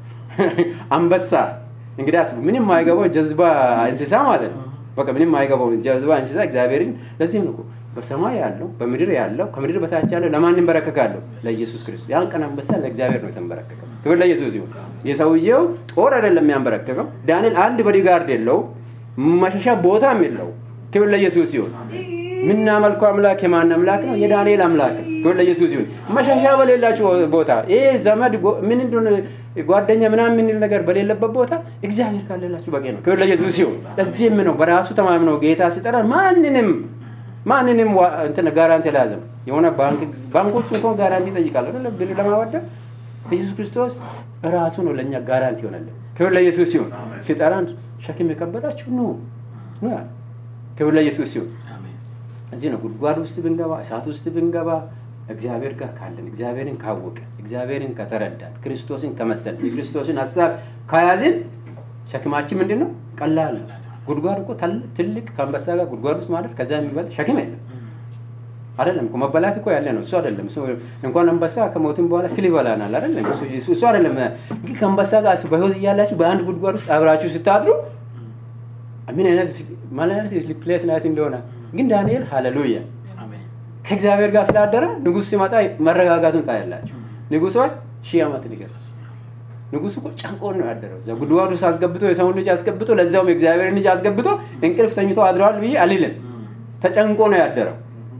A: አንበሳ እንግዲህ አስቡ፣ ምንም አይገባው ጀዝባ እንስሳ ማለት ነው። በቃ ምንም አይገባው ጀዝባ እንስሳ እግዚአብሔርን። ለዚህም ነው በሰማይ ያለው በምድር ያለው ከምድር በታች ያለው ለማን ይንበረከካለሁ? ለኢየሱስ ክርስቶስ። ያን ቀን አንበሳ ለእግዚአብሔር ነው የተንበረከከው። ክብር ለኢየሱስ ይሁን። የሰውየው ጦር አይደለም የሚያንበረከከው። ዳንኤል አንድ ቦዲጋርድ የለው፣ መሸሻ ቦታም የለው። ክብር ለኢየሱስ ይሁን። የምናመልከው አምላክ የማን አምላክ ነው? የዳንኤል አምላክ ነው። ክብር ለኢየሱስ ይሁን። መሸሻ በሌላችሁ ቦታ ይሄ ዘመድ ምን እንደሆነ ጓደኛ ምናምን የምንል ነገር በሌለበት ቦታ እግዚአብሔር ካለላችሁ በቂ ነው። ክብር ለኢየሱስ ይሁን። ለዚህም ነው በራሱ ተማምነው ጌታ ሲጠራ ማንንም ማንንም እንትን ጋራንቲ አልያዘም። የሆነ ባንኮች እንኳን ጋራንቲ ይጠይቃሉ ብር ለማበደር ኢየሱስ ክርስቶስ ራሱ ነው ለእኛ ጋራንቲ ይሆናለን። ክብር ለኢየሱስ ሲሆን ሲጠራን ሸክም የከበዳችሁ ኑ ኑ ያለ ክብር ለኢየሱስ ሲሆን እዚህ ነው ጉድጓድ ውስጥ ብንገባ እሳት ውስጥ ብንገባ እግዚአብሔር ጋር ካለን እግዚአብሔርን ካወቀ እግዚአብሔርን ከተረዳን ክርስቶስን ከመሰል የክርስቶስን ሀሳብ ከያዝን ሸክማችን ምንድን ነው? ቀላል ነው። ጉድጓድ እኮ ተል- ትልቅ ከአንበሳ ጋር ጉድጓድ ውስጥ ማለት ከዛ የሚበልጥ ሸክም የለም። አይደለም እኮ መበላት እኮ ያለ ነው። እሱ አይደለም እሱ እንኳን አንበሳ ከሞትም በኋላ ትል ይበላናል። አይደለም እሱ እሱ- እሱ አይደለም። ግን ከአንበሳ ጋር በህይወት እያላችሁ በአንድ ጉድጓድ ውስጥ አብራችሁ ስታድሩ ምን አይነት ምን አይነት ፕሌስ ናት እንደሆነ ግን ዳንኤል ሃሌሉያ
B: አሜን።
A: ከእግዚአብሔር ጋር ስላደረ ንጉሥ ሲመጣ መረጋጋቱን ታያላችሁ። ንጉሥ ሆይ ሺህ ዓመት ንገስ። ንጉሥ እኮ ጨንቆን ነው ያደረው። እዛ ጉድጓድ ውስጥ አስገብቶ የሰውን ልጅ አስገብቶ ለዛውም የእግዚአብሔርን ልጅ አስገብቶ እንቅልፍ ተኝቶ አድረዋል ብዬ አልልም። ተጨንቆ ነው ያደረው።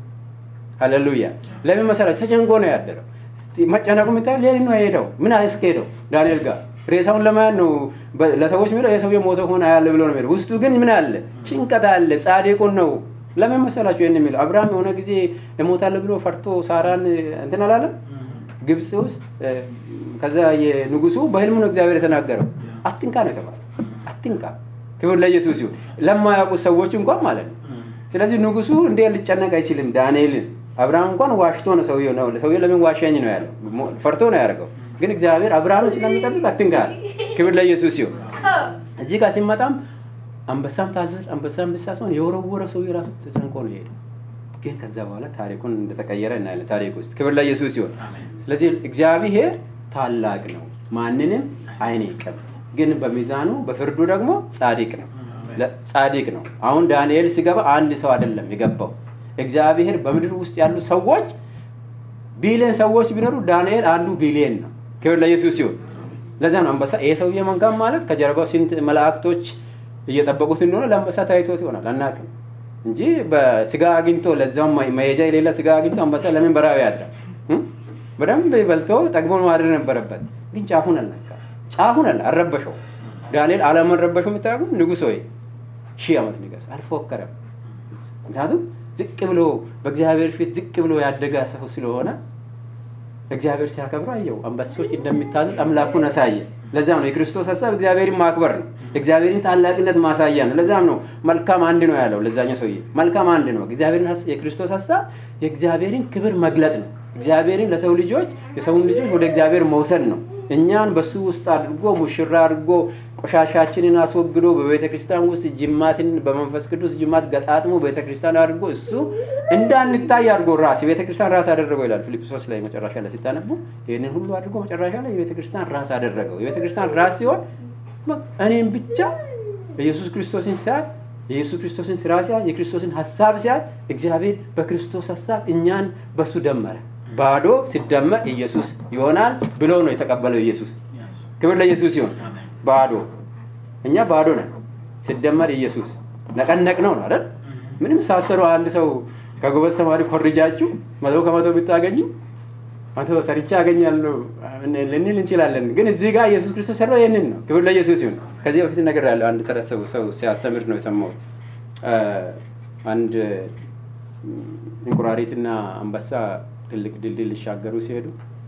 A: ሃሌሉያ። ለምን መሰላችሁ? ተጨንቆ ነው ያደረው። መጨነቁ የምታየው ሌሊት ነው የሄደው። ምን አያስኬደው ዳንኤል ጋር ሬሳውን ለማየት ነው በ- ለሰዎች የሚለው የሰውዬ ሞተ ከሆነ አያለ ብሎ ነው የሚለው። ውስጡ ግን ምን አለ? ጭንቀት አለ። ጻድቁን ነው ለምን መሰላችሁ ይህን የሚለው? አብርሃም የሆነ ጊዜ እሞታለሁ ብሎ ፈርቶ ሳራን እንትን አላለም? ግብፅ ውስጥ እ፣ ከዛ የንጉሱ በህልሙ ነው እግዚአብሔር የተናገረው። አትንካ ነው የተባለው። አትንካ። ክብር ለኢየሱስ ይሁን። ለማያውቁት ሰዎች እንኳን ማለት ነው። ስለዚህ ንጉሱ እንዴ ሊጨነቅ አይችልም ዳንኤልን። አብርሃም እንኳን ዋሽቶ ነው ሰውየው ነው ሰውየው ለምን ዋሻኝ ነው ያለው፣ ሞ- ፈርቶ ነው ያደርገው። ግን እግዚአብሔር አብርሃምን ስለሚጠብቅ አትንካ አለ። ክብር ለኢየሱስ ይሁን። እዚህ ጋር ሲመጣም አንበሳም ታዘዝ አንበሳም ብቻ ሲሆን የወረወረ ሰው የራሱ ተጨንቆ ነው የሄደው። ግን ከዛ በኋላ ታሪኩን እንደተቀየረ እናያለን ታሪክ ውስጥ። ክብር ለኢየሱስ ይሁን።
B: አሜን።
A: ስለዚህ እግዚአብሔር ታላቅ ነው፣ ማንንም አይንቅም። ግን በሚዛኑ በፍርዱ ደግሞ ጻድቅ ነው ለ- ጻድቅ ነው። አሁን ዳንኤል ሲገባ አንድ ሰው አይደለም የገባው። እግዚአብሔር በምድር ውስጥ ያሉ ሰዎች ቢሊየን ሰዎች ቢኖሩ ዳንኤል አንዱ ቢሊየን ነው። ክብር ለኢየሱስ ይሁን። ለዛ ነው አንበሳ ይሄ ሰውዬ መንካም ማለት ከጀርባው ስንት መላእክቶች እየጠበቁት እንደሆነ ለአንበሳ ታይቶት ይሆናል አናውቅም እንጂ በስጋ አግኝቶ ለዛውም መሄጃ የሌለ ስጋ አግኝቶ አንበሳ ለምን በራዊ ያድራል? እም? በደንብ በልቶ ጠግቦ ማድረግ ነበረበት። ግን ጫፉን አልነካ፣ ጫፉን አለ አልረበሸው። ዳንኤል አለመረበሹ የምታውቁ ንጉሥ ሆይ ሺህ ዓመት ንገስ፣ አልፎከረም። ምክንያቱም ዝቅ ብሎ በእግዚአብሔር ፊት ዝቅ ብሎ ያደገ ሰው ስለሆነ እግዚአብሔር ሲያከብረው አየው። አንበሶች እንደሚታዘዝ አምላኩን አሳየ። ለዛም ነው የክርስቶስ ሀሳብ እግዚአብሔርን ማክበር ነው። እግዚአብሔርን ታላቅነት ማሳያ ነው። ለዛም ነው መልካም አንድ ነው ያለው ለዛኛው ሰውዬ። መልካም አንድ ነው። እግዚአብሔርን ሀስ- የክርስቶስ ሀሳብ የእግዚአብሔርን ክብር መግለጥ ነው። እግዚአብሔርን ለሰው ልጆች የሰውን ልጆች ወደ እግዚአብሔር መውሰድ ነው። እኛን በሱ ውስጥ አድርጎ ሙሽራ አድርጎ ቆሻሻችንን አስወግዶ በቤተ ክርስቲያን ውስጥ ጅማትን በመንፈስ ቅዱስ ጅማት ገጣጥሞ ቤተ ክርስቲያን አድርጎ እሱ እንዳንታይ አድርጎ ራስ የቤተ ክርስቲያን ራስ አደረገው ይላል ፊልጵስዩስ ላይ መጨረሻ ላይ ሲታነቡ ይህንን ሁሉ አድርጎ መጨረሻ ላይ የቤተ ክርስቲያን ራስ አደረገው። የቤተ ክርስቲያን ራስ ሲሆን በቃ እኔም ብቻ ኢየሱስ ክርስቶስን ሲያይ የኢየሱስ ክርስቶስን ስራ ሲያይ የክርስቶስን ሀሳብ ሲያይ እግዚአብሔር በክርስቶስ ሀሳብ እኛን በሱ ደመረ። ባዶ ሲደመር ኢየሱስ ይሆናል ብሎ ነው የተቀበለው ኢየሱስ። ክብር ለኢየሱስ ይሁን።
B: አሜን።
A: ባዶ እኛ ባዶ ነን፣ ሲደመር ኢየሱስ ነቀነቅ ነው ነው አይደል? ምንም ሳሰሩ አንድ ሰው ከጎበዝ ተማሪ ኮርጃችሁ መቶ ከመቶ ብታገኙ መቶ ሰርቼ ያገኛለሁ ልንል እንችላለን። ግን እዚህ ጋር ኢየሱስ ክርስቶስ ሰራው ይህንን ነው። ክብር ለኢየሱስ ይሁን። ከዚህ በፊት ነገር ያለው አንድ ተረት ሰው ሰው ሲያስተምር ነው የሰማሁት። አ፣ አንድ እንቁራሪትና አንበሳ ትልቅ ድልድይ ሊሻገሩ ሲሄዱ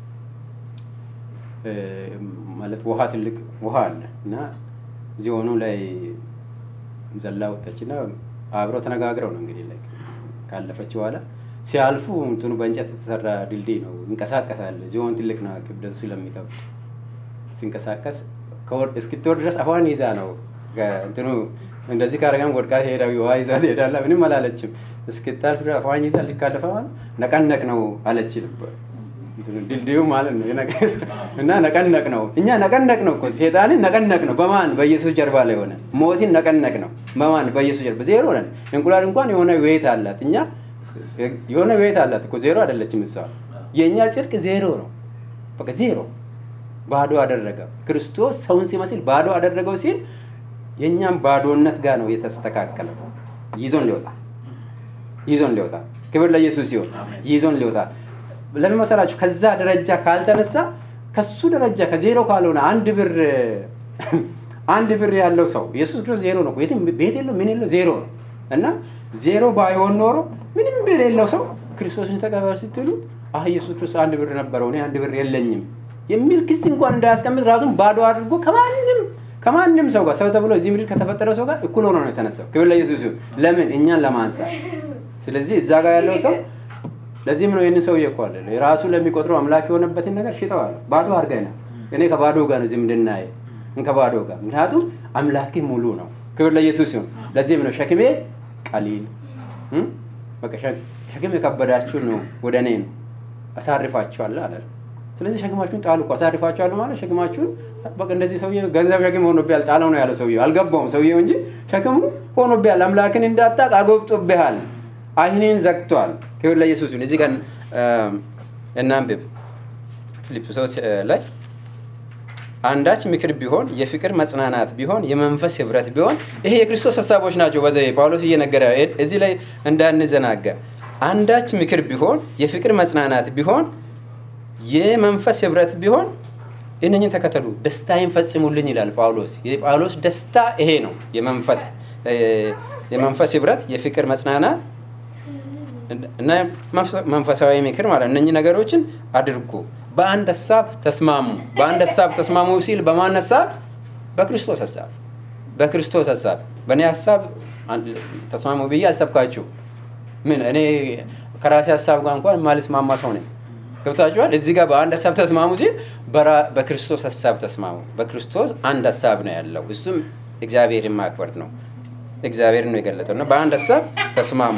A: እ፣ ማለት ውሃ ትልቅ ውሃ አለ እና ዚሆኑ ላይ ዘላ ወጣችና አብረው ተነጋግረው ነው እንግዲህ ላይ ካለፈች በኋላ ሲያልፉ እንትኑ በእንጨት የተሰራ ድልድይ ነው፣ ይንቀሳቀሳል። ዚሆን ትልቅ ነው ክብደቱ ስለሚከብድ ሲንቀሳቀስ ከወር- እስክትወርድ ድረስ አፏን ይዛ ነው ከ- እንትኑ እንደዚህ ካረጋም ወድቃ ትሄዳ ውሃ ይዛ ትሄዳላ። ምንም አላለችም። እስክታልፍ ድረስ አፏን ይዛ ሊካለፈ ማለት ነቀነቅ ነው አለች። እንትኑ ድልድዩ ማለት ነው የነቀ- እና ነቀነቅ ነው እኛ ነቀነቅ ነው እኮ ሴጣንን ነቀነቅ ነው። በማን በኢየሱስ ጀርባ ላይ ሆነ ሞትን ነቀነቅ ነው። በማን በኢየሱስ ጀርባ ዜሮ ነን። እንቁላል እንኳን የሆነ ዌት አላት። እኛ የሆነ ዌት አላት እኮ ዜሮ አይደለችም እሷ። የእኛ ጽድቅ ዜሮ ነው። በቃ ዜሮ ባዶ አደረገ። ክርስቶስ ሰውን ሲመስል ባዶ አደረገው ሲል የእኛም ባዶነት ጋር ነው የተስተካከለው። ይዞን ሊወጣ ይዞን ሊወጣ ክብር ለኢየሱስ ሲሆን
B: አሜን።
A: ይዞን ሊወጣ ለምን መሰላችሁ? ከዛ ደረጃ ካልተነሳ ከሱ ደረጃ ከዜሮ ካልሆነ አንድ ብር አንድ ብር ያለው ሰው ኢየሱስ ክርስቶስ ዜሮ ነው። የትም ቤት የለው ምን የለው ዜሮ ነው እና ዜሮ ባይሆን ኖሮ ምንም ብር የሌለው ሰው ክርስቶስን ተቀበል ስትሉ አህ ኢየሱስ ክርስቶስ አንድ ብር ነበረው እኔ አንድ ብር የለኝም የሚል ክስ እንኳን እንዳያስቀምጥ ራሱን ባዶ አድርጎ ከማንም ከማንም ሰው ጋር ሰው ተብሎ እዚህ ምድር ከተፈጠረው ሰው ጋር እኩል ሆኖ ነው የተነሳው። ክብር ለኢየሱስ ይሁን። ለምን እኛን ለማንሳት። ስለዚህ እዛ ጋር ያለው ሰው ለዚህም ነው ይህንን ሰው እየኳለ ራሱ ለሚቆጥረው አምላክ የሆነበትን ነገር ሽጠዋል። ባዶ አድርገናል። እኔ ከባዶ ጋር ነው ዝምድናዬ ከባዶ ጋር። ምክንያቱም አምላክ ሙሉ ነው። ክብር ለኢየሱስ ይሁን። ለዚህም ነው ሸክሜ ቀሊል በቃ ሸክም የከበዳችሁ ነው ወደ እኔ ነው አሳርፋችኋለሁ አለ። ስለዚህ ሸክማችሁን ጣሉ እኮ አሳርፋችኋለሁ ማለት ሸክማችሁን በቃ እንደዚህ ሰውዬ ገንዘብ ሸክም ሆኖብሃል ጣለው ነው ያለው ሰውዬው። አልገባውም ሰውዬው እንጂ ሸክሙ ሆኖብሃል። አምላክን እንዳታቅ አጎብጦብሃል። አይኔን ዘግቷል። ክብር ለኢየሱስ ይሁን። እዚህ ጋር እናንብብ ፊልጵስዩስ ላይ አንዳች ምክር ቢሆን የፍቅር መጽናናት ቢሆን የመንፈስ ህብረት ቢሆን ይሄ የክርስቶስ ሀሳቦች ናቸው። በዛ ጳውሎስ እየነገረ እዚህ ላይ እንዳንዘናጋ አንዳች ምክር ቢሆን የፍቅር መጽናናት ቢሆን የመንፈስ ህብረት ቢሆን እነኝን ተከተሉ፣ ደስታዬን ፈጽሙልኝ ይላል ጳውሎስ። የጳውሎስ ደስታ ይሄ ነው። የመንፈስ ህብረት፣ የፍቅር መጽናናት እና መንፈሳዊ ምክር ማለት እነኚህ ነገሮችን አድርጎ በአንድ ሀሳብ ተስማሙ። በአንድ ሀሳብ ተስማሙ ሲል በማን ሀሳብ? በክርስቶስ ሀሳብ። በክርስቶስ ሀሳብ በእኔ ሀሳብ ተስማሙ ብዬ አልሰብካችሁ። ምን እኔ ከራሴ ሀሳብ ጋር እንኳን ማልስማማ ሰው ነኝ። ገብታችኋል? እዚህ ጋር በአንድ ሀሳብ ተስማሙ ሲል በክርስቶስ ሀሳብ ተስማሙ። በክርስቶስ አንድ ሀሳብ ነው ያለው። እሱም እግዚአብሔርን ማክበር ነው። እግዚአብሔር ነው የገለጠው እና በአንድ ሀሳብ ተስማሙ።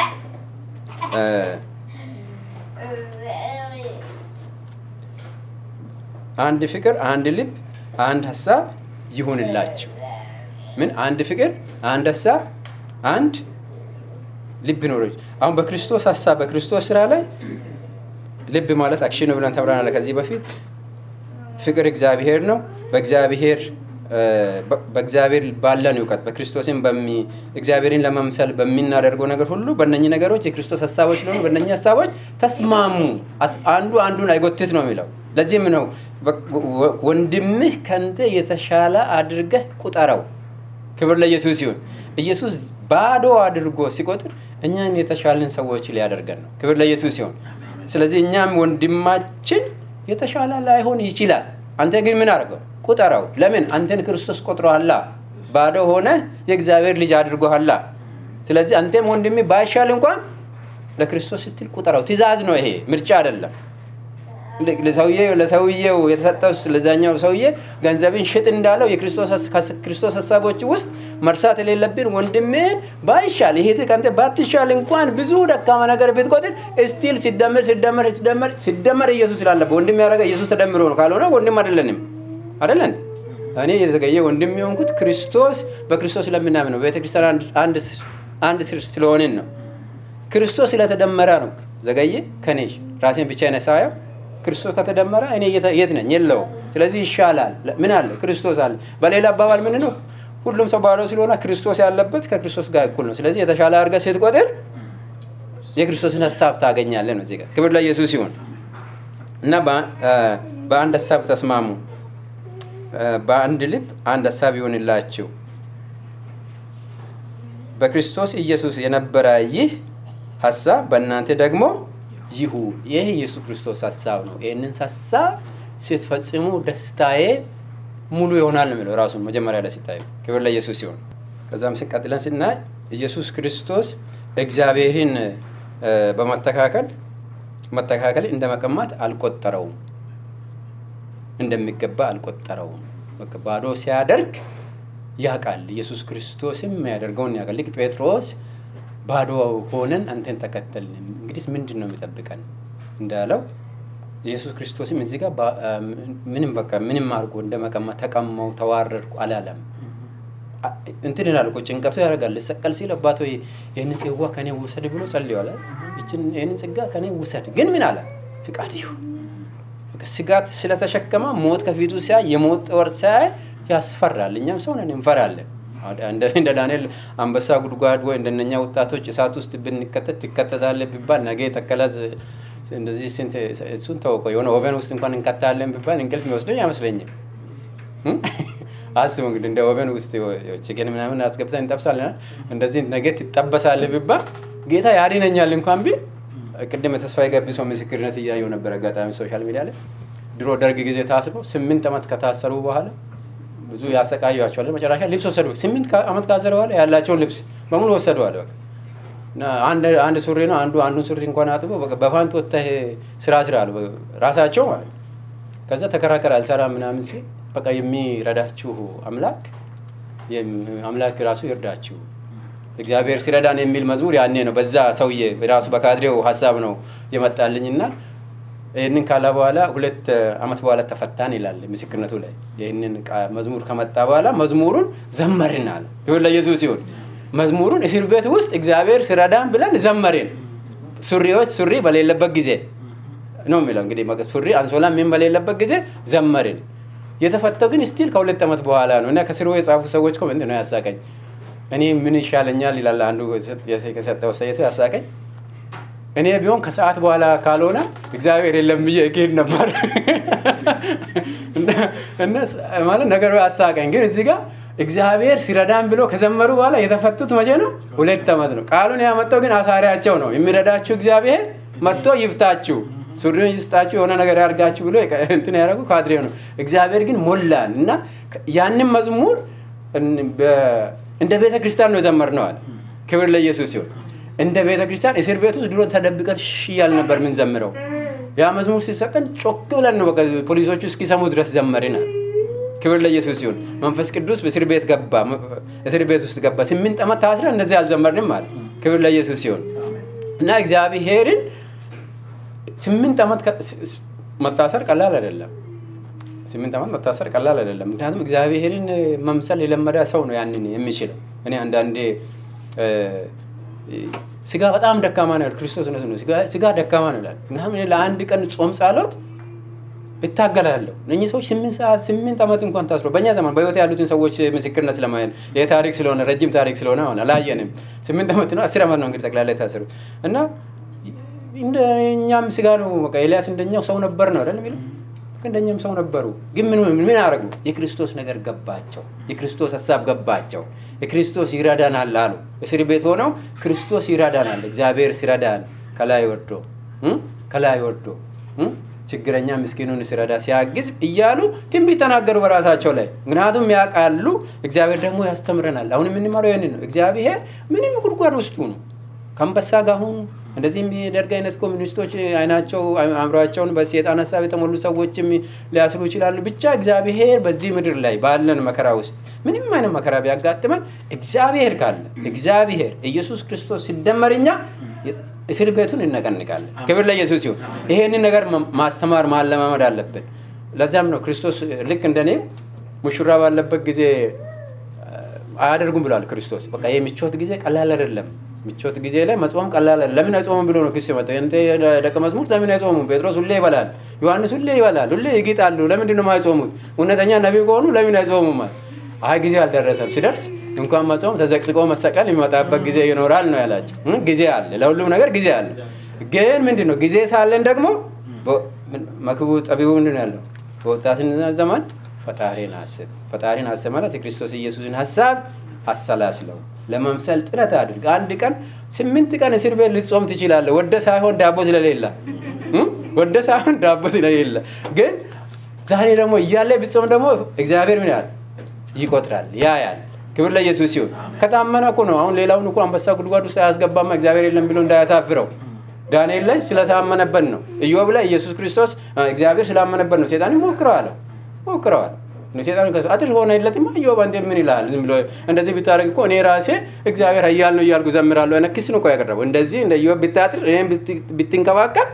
A: አንድ ፍቅር፣ አንድ ልብ፣ አንድ ሀሳብ ይሁንላችሁ። ምን አንድ ፍቅር፣ አንድ ሀሳብ፣ አንድ ልብ ኖሮች። አሁን በክርስቶስ ሀሳብ በክርስቶስ ስራ ላይ ልብ ማለት አክሽን ብለን ተምረናል ከዚህ በፊት። ፍቅር እግዚአብሔር ነው። በእግዚአብሔር በእግዚአብሔር ባለን እውቀት በክርስቶስን እግዚአብሔርን ለመምሰል በሚናደርገው ነገር ሁሉ በእነኚህ ነገሮች የክርስቶስ ሀሳቦች ስለሆኑ በእነኚህ ሀሳቦች ተስማሙ። አንዱ አንዱን አይጎትት ነው የሚለው። ለዚህም ነው ወንድምህ ከንተ የተሻለ አድርገህ ቁጠረው። ክብር ለኢየሱስ ይሁን። ኢየሱስ ባዶ አድርጎ ሲቆጥር እኛን የተሻለን ሰዎች ሊያደርገን ነው። ክብር ለኢየሱስ ይሁን። ስለዚህ እኛም ወንድማችን የተሻለ ላይሆን ይችላል። አንተ ግን ምን አድርገው ቁጠረው። ለምን አንተን ክርስቶስ ቆጥሮሃላ። ባዶ ሆነ የእግዚአብሔር ልጅ አድርጎሃላ። ስለዚህ አንተም ወንድሜ ባይሻል እንኳን ለክርስቶስ ስትል ቁጠረው። ትእዛዝ ነው ይሄ፣ ምርጫ አይደለም። ለሰውየው የተሰጠው ለዛኛው ሰውዬ ገንዘብን ሽጥ እንዳለው የክርስቶስ ሀሳቦች ውስጥ መርሳት የሌለብን ወንድሜን ባይሻል ይሄ ከአንተ ባትሻል እንኳን ብዙ ደካማ ነገር ብትቆጥር ስቲል ሲደመር ሲደመር ሲደመር ሲደመር ኢየሱስ ስላለበት ወንድም ያደረገ ኢየሱስ ተደምሮ ነው። ካልሆነ ወንድም አይደለንም። አይደለን እኔ የተገየ ወንድም የሆንኩት ክርስቶስ በክርስቶስ ስለምናምን ነው። ቤተክርስቲያን አንድ ስር ስለሆንን ነው። ክርስቶስ ስለተደመረ ነው። ዘገየ ከኔ ራሴን ብቻ ነሳየው ክርስቶስ ከተደመረ እኔ የት ነኝ? የለውም። ስለዚህ ይሻላል። ምን አለ? ክርስቶስ አለ። በሌላ አባባል ምን ነው? ሁሉም ሰው ባዶ ስለሆነ ክርስቶስ ያለበት ከክርስቶስ ጋር እኩል ነው። ስለዚህ የተሻለ አድርገህ ስትቆጥር የክርስቶስን ሀሳብ ታገኛለህ ነው። እዚህ ጋር ክብር ለኢየሱስ ይሁን እና በአንድ ሀሳብ ተስማሙ፣ በአንድ ልብ አንድ ሀሳብ ይሆንላችሁ። በክርስቶስ ኢየሱስ የነበረ ይህ ሀሳብ በእናንተ ደግሞ ይሁን። ይህ ኢየሱስ ክርስቶስ ሀሳብ ነው። ይህንን ሀሳብ ስትፈጽሙ ደስታዬ ሙሉ ይሆናል ነው የሚለው ራሱን መጀመሪያ ላይ ሲታዩ። ክብር ለኢየሱስ ሲሆን ከዛም ሲቀጥለን ስናይ ኢየሱስ ክርስቶስ እግዚአብሔርን በመተካከል መተካከል እንደ መቀማት አልቆጠረውም፣ እንደሚገባ አልቆጠረውም። ባዶ ሲያደርግ ያውቃል። ኢየሱስ ክርስቶስም ያደርገውን ያውቃል። ልክ ጴጥሮስ ባዶ ሆነን አንተን ተከተልን፣ እንግዲህ ምንድን ነው የሚጠብቀን እንዳለው ኢየሱስ ክርስቶስም እዚህ ጋር ምንም በቃ ምንም አድርጎ እንደ መቀማ ተቀማው፣ ተዋረድኩ አላለም። እንትን ይላል እኮ ጭንቀቱ ያደርጋል። ልሰቀል ሲል አባቶ ይህንን ጽዋ ከኔ ውሰድ ብሎ ጸልዋል። ይህንን ጽጋ ከኔ ውሰድ፣ ግን ምን አለ? ፍቃድ ይሁን። ስጋት ስለተሸከመ ሞት ከፊቱ ሲያይ የሞት ጦር ሲያይ ያስፈራል። እኛም ሰው ነን እንፈራለን። እንደ ዳንኤል አንበሳ ጉድጓድ ወይ እንደነኛ ወጣቶች እሳት ውስጥ ብንከተት ትከተታለህ ቢባል ነገ ተከላዝ እንደዚህ ስንት እሱን ተወቀው የሆነ ኦቨን ውስጥ እንኳን እንከታለን ቢባል እንቅልፍ የሚወስደኝ አይመስለኝም። አስቡ እንግዲህ እንደ ኦቨን ውስጥ ችግን ምናምን አስገብተን እንጠብሳለን። እንደዚህ ነገ ትጠበሳለህ ቢባል ጌታ ያድነኛል እንኳን ቢል ቅድም የተስፋ የገቢሰው ምስክርነት እያየው ነበር አጋጣሚ ሶሻል ሚዲያ ላይ ድሮ ደርግ ጊዜ ታስሮ ስምንት ዓመት ከታሰሩ በኋላ ብዙ ያሰቃዩቸዋል። መጨረሻ ልብስ ወሰዱ። ስምንት ዓመት ካሰረ በኋላ ያላቸውን ልብስ በሙሉ ወሰደዋል። አንድ ሱሪ ነው አንዱ አንዱን ሱሪ እንኳን አጥቦ በፋንት ወጥተህ ስራ ስራ አሉ ራሳቸው ማለት ከዛ ተከራከር አልሰራ ምናምን ሲል በቃ የሚረዳችሁ አምላክ አምላክ ራሱ ይርዳችሁ እግዚአብሔር ሲረዳን የሚል መዝሙር ያኔ ነው በዛ ሰውዬ ራሱ በካድሬው ሀሳብ ነው የመጣልኝና ይህንን ካላ በኋላ ሁለት አመት በኋላ ተፈታን ይላል ምስክርነቱ ላይ ይህንን መዝሙር ከመጣ በኋላ መዝሙሩን ዘመርን አለ ይሁን ለኢየሱስ ሲሆን መዝሙሩን እስር ቤት ውስጥ እግዚአብሔር ሲረዳን ብለን ዘመርን ሱሪዎች ሱሪ በሌለበት ጊዜ ነው የሚለው እንግዲህ ሱሪ አንሶላ ምን በሌለበት ጊዜ ዘመርን የተፈተው ግን ስቲል ከሁለት ዓመት በኋላ ነው እና ከስሩ የጻፉ ሰዎች እኮ ምንድን ነው ያሳቀኝ እኔ ምን ይሻለኛል ይላል አንዱ የሰጠው አስተያየቱ ያሳቀኝ እኔ ቢሆን ከሰዓት በኋላ ካልሆነ እግዚአብሔር የለም ብዬ እሄድ ነበር ማለት ነገሩ ያሳቀኝ ግን እዚህ ጋር እግዚአብሔር ሲረዳን ብሎ ከዘመሩ በኋላ የተፈቱት መቼ ነው ሁለት ዓመት ነው ቃሉን ያመጣው ግን አሳሪያቸው ነው የሚረዳችሁ እግዚአብሔር መጥቶ ይፍታችሁ ሱሪውን ይስጣችሁ የሆነ ነገር ያርጋችሁ ብሎ እንትን ያደረጉ ካድሬው ነው እግዚአብሔር ግን ሞላን እና ያንን መዝሙር እንደ ቤተ ክርስቲያን ነው የዘመር ነው አለ ክብር ለኢየሱስ ሲሆን እንደ ቤተ ክርስቲያን እስር ቤት ውስጥ ድሮ ተደብቀን ሽ እያል ነበር ምንዘምረው ያ መዝሙር ሲሰጠን ጮክ ብለን ነው በቃ ፖሊሶቹ እስኪሰሙ ድረስ ዘመርናል ክብር ለኢየሱስ ሲሆን መንፈስ ቅዱስ እስር ቤት ገባ እስር ቤት ውስጥ ገባ ስምንት ዓመት ታስረ እንደዚህ አልዘመርንም አለ ክብር ለኢየሱስ ሲሆን እና እግዚአብሔርን ስምንት ዓመት መታሰር ቀላል አይደለም ስምንት ዓመት መታሰር ቀላል አይደለም ምክንያቱም እግዚአብሔርን መምሰል የለመደ ሰው ነው ያንን የሚችለው እኔ አንዳንዴ ስጋ በጣም ደካማ ነው ክርስቶስ ነው ስጋ ደካማ ነው ይላል ምናምን ለአንድ ቀን ጾም ጸሎት እታገላለሁ እነኚህ ሰዎች ስምንት ሰዓት ስምንት ዓመት እንኳን ታስሮ በእኛ ዘመን በህይወት ያሉትን ሰዎች ምስክርነት ለማየት ይህ ታሪክ ስለሆነ ረጅም ታሪክ ስለሆነ ሆነ አላየንም ስምንት ዓመት ነው አስር ዓመት ነው እንግዲህ ጠቅላላ የታሰሩት እና እንደኛም ስጋ ነው በቃ ኤልያስ እንደኛው ሰው ነበር ነው አይደል የሚለው እንደኛም ሰው ነበሩ ግን ምን ምን አረጉ የክርስቶስ ነገር ገባቸው የክርስቶስ ሀሳብ ገባቸው የክርስቶስ ይረዳናል አሉ እስር ቤት ሆነው ክርስቶስ ይረዳናል እግዚአብሔር ሲረዳን ከላይ ወርዶ ከላይ ወርዶ ችግረኛ ምስኪኑን ሲረዳ ሲያግዝ እያሉ ትንቢት ተናገሩ በራሳቸው ላይ ምክንያቱም ያውቃሉ እግዚአብሔር ደግሞ ያስተምረናል አሁን የምንማረው ይህንን ነው እግዚአብሔር ምንም ጉድጓድ ውስጡ ነው ከአንበሳ ጋር ሁኑ እንደዚህ የሚደርግ አይነት ኮሚኒስቶች አይናቸው አእምሯቸውን በሴጣን ሀሳብ የተሞሉ ሰዎችም ሊያስሩ ይችላሉ ብቻ እግዚአብሔር በዚህ ምድር ላይ ባለን መከራ ውስጥ ምንም አይነት መከራ ቢያጋጥመን እግዚአብሔር ካለ እግዚአብሔር ኢየሱስ ክርስቶስ ሲደመርኛ እስር ቤቱን እነቀንቃለን ክብር ለኢየሱስ ሲሆን ይሄንን ነገር ማስተማር ማለማመድ አለብን ለዛም ነው ክርስቶስ ልክ እንደኔ ሙሽራ ባለበት ጊዜ አያደርጉም ብሏል ክርስቶስ በቃ ይህ ምቾት ጊዜ ቀላል አይደለም ምቾት ጊዜ ላይ መጾም ቀላል ለምን አይጾሙም ብሎ ነው ክስ የመጣው የንተ ደቀ መዝሙር ለምን አይጾሙም ጴጥሮስ ሁሌ ይበላል ዮሐንስ ሁሌ ይበላል ሁሌ ይጊጣሉ ለምንድን ነው የማይጾሙት እውነተኛ ነቢይ ከሆኑ ለምን አይጾሙም አይ ጊዜ አልደረሰም ሲደርስ እንኳን መጾም ተዘቅዝቆ መሰቀል የሚመጣበት ጊዜ ይኖራል ነው ያላቸው ጊዜ አለ ለሁሉም ነገር ጊዜ አለ ግን ምንድን ነው ጊዜ ሳለን ደግሞ መክቡ ጠቢቡ ምንድን ነው ያለው በወጣትነት ዘመን ፈጣሪን አስብ ፈጣሪን አስብ ማለት የክርስቶስ ኢየሱስን ሀሳብ አሰላስለው ለመምሰል ጥረት አድርግ አንድ ቀን ስምንት ቀን እስር ቤት ልጾም ትችላለ ወደ ሳይሆን ዳቦ ስለሌለ ወደ ሳይሆን ዳቦ ስለሌለ ግን ዛሬ ደግሞ እያለ ብጾም ደግሞ እግዚአብሔር ምን ያህል ይቆጥራል ያያል ክብር ለኢየሱስ ሲሆን ከታመነ እኮ ነው አሁን ሌላውን እኮ አንበሳ ጉድጓድ ውስጥ አያስገባማ እግዚአብሔር የለም ብሎ እንዳያሳፍረው ዳንኤል ላይ ስለታመነበት ነው ኢዮብ ላይ ኢየሱስ ክርስቶስ እግዚአብሔር ስላመነበት ነው ሴጣን ሞክረዋለሁ ሞክረዋል ሴጣን አጥር ሆነለትማ ኢዮብ አንተ ምን ይላል ዝም ብሎ እንደዚህ ብታደርግ እኮ እኔ ራሴ እግዚአብሔር ኃያል ነው እያልኩ ዘምራለሁ አይነት ክስ ነው እኮ ያቀረበው እንደዚህ እንደ ኢዮብ ብታጥር እኔም ብትንከባከብ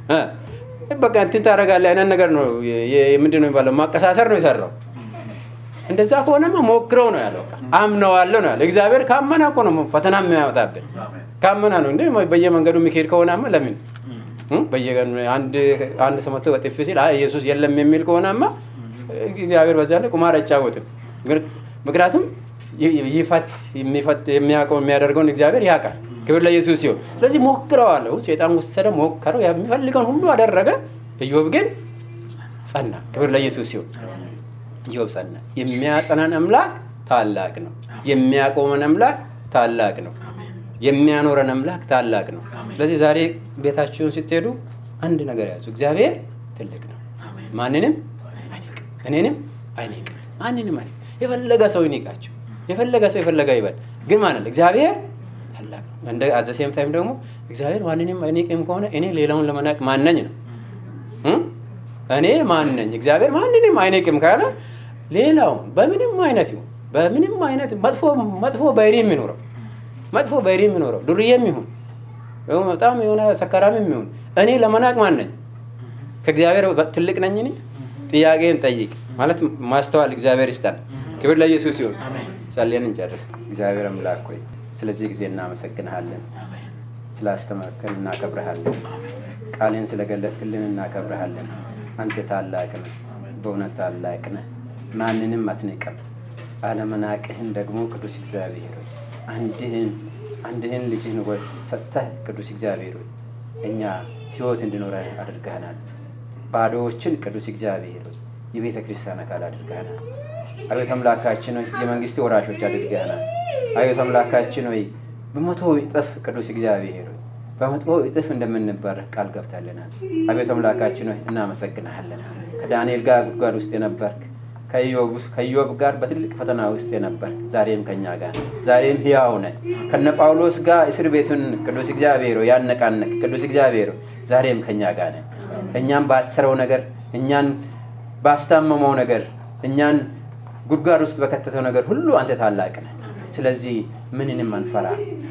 A: በቃ እንትን ታደርጋለህ አይነት ነገር ነው ምንድን ነው የሚባለው ማቀሳሰር ነው የሰራው እንደዛ ከሆነማ ሞክረው ነው ያለው አምነዋለሁ ነው ያለው እግዚአብሔር ካመና እኮ ነው ፈተና የሚያወጣብን ካመና ነው እንደ በየመንገዱ የሚካሄድ ከሆናማ ለምን በየቀኑ አንድ ሰው መጥቶ በጥፊ ሲል ኢየሱስ የለም የሚል ከሆናማ እግዚአብሔር በዛ ላይ ቁማር አይጫወትም ምክንያቱም ይፈት የሚፈት የሚያውቀው የሚያደርገውን እግዚአብሔር ያውቃል ክብር ለኢየሱስ ሲሆን ስለዚህ ሞክረዋለሁ ሴጣን ወሰደ ሞከረው የሚፈልገውን ሁሉ አደረገ ኢዮብ ግን ጸና ክብር ለኢየሱስ ሲሆን ኢዮብ ጸና የሚያጸናን አምላክ ታላቅ ነው የሚያቆመን አምላክ ታላቅ ነው የሚያኖረን አምላክ ታላቅ ነው ስለዚህ ዛሬ ቤታችሁን ስትሄዱ አንድ ነገር ያዙ እግዚአብሔር ትልቅ ነው ማንንም እኔንም አይንቅ ማንንም አይንቅ የፈለገ ሰው ይንቃቸው የፈለገ ሰው የፈለገ ይበል ግን ማለት እግዚአብሔር ታላቅ ነው እንደ አዘሴም ታይም ደግሞ እግዚአብሔር ማንንም አይንቅም ከሆነ እኔ ሌላውን ለመናቅ ማነኝ ነው እኔ ማነኝ እግዚአብሔር ማንንም አይንቅም ካለ ሌላውን በምንም አይነት ይሁን በምንም አይነት መጥፎ መጥፎ ባህሪ የሚኖረው መጥፎ ባህሪ የሚኖረው ዱርዬም ይሁን በጣም የሆነ ሰካራምም ይሁን እኔ ለመናቅ ማን ነኝ? ከእግዚአብሔር ትልቅ ነኝ እኔ? ጥያቄን ጠይቅ ማለት ማስተዋል እግዚአብሔር ይስጠን። ክብር ለኢየሱስ ይሁን። ጸልየን እንጨርስ። እግዚአብሔር አምላክ ሆይ ስለዚህ ጊዜ እናመሰግንሃለን። ስላስተማርከን እናከብረሃለን። ቃልን ስለገለጥክልን እናከብረሃለን። አንተ ታላቅ ነህ፣ በእውነት ታላቅ ነህ። ማንንም አትንቅም። አለመናቅህን ደግሞ ቅዱስ እግዚአብሔር ሆይ አንድህን አንድህን ልጅህን ሰጥተህ ቅዱስ እግዚአብሔር ሆይ እኛ ህይወት እንዲኖረን አድርገህናል። ባዶዎችን ቅዱስ እግዚአብሔር ሆይ የቤተ ክርስቲያን አካል አድርገህናል። አቤት አምላካችን ሆይ የመንግስት ወራሾች አድርገህናል። አቤት አምላካችን ሆይ በመቶ እጥፍ ቅዱስ እግዚአብሔር ሆይ በመቶ እጥፍ እንደምንባረክ ቃል ገብተልናል። አቤት አምላካችን ሆይ እናመሰግንሃለን። ከዳንኤል ጋር ጉድጓድ ውስጥ የነበርክ ከኢዮብ ጋር በትልቅ ፈተና ውስጥ የነበርክ ዛሬም ከኛ ጋር ዛሬም ህያው ነህ። ከነ ጳውሎስ ጋር እስር ቤቱን ቅዱስ እግዚአብሔር ያነቃነቅ ቅዱስ እግዚአብሔር ዛሬም ከኛ ጋር ነህ። እኛን ባሰረው ነገር እኛን ባስታመመው ነገር እኛን ጉድጓድ ውስጥ በከተተው ነገር ሁሉ አንተ ታላቅ ነህ። ስለዚህ ምንንም አንፈራ።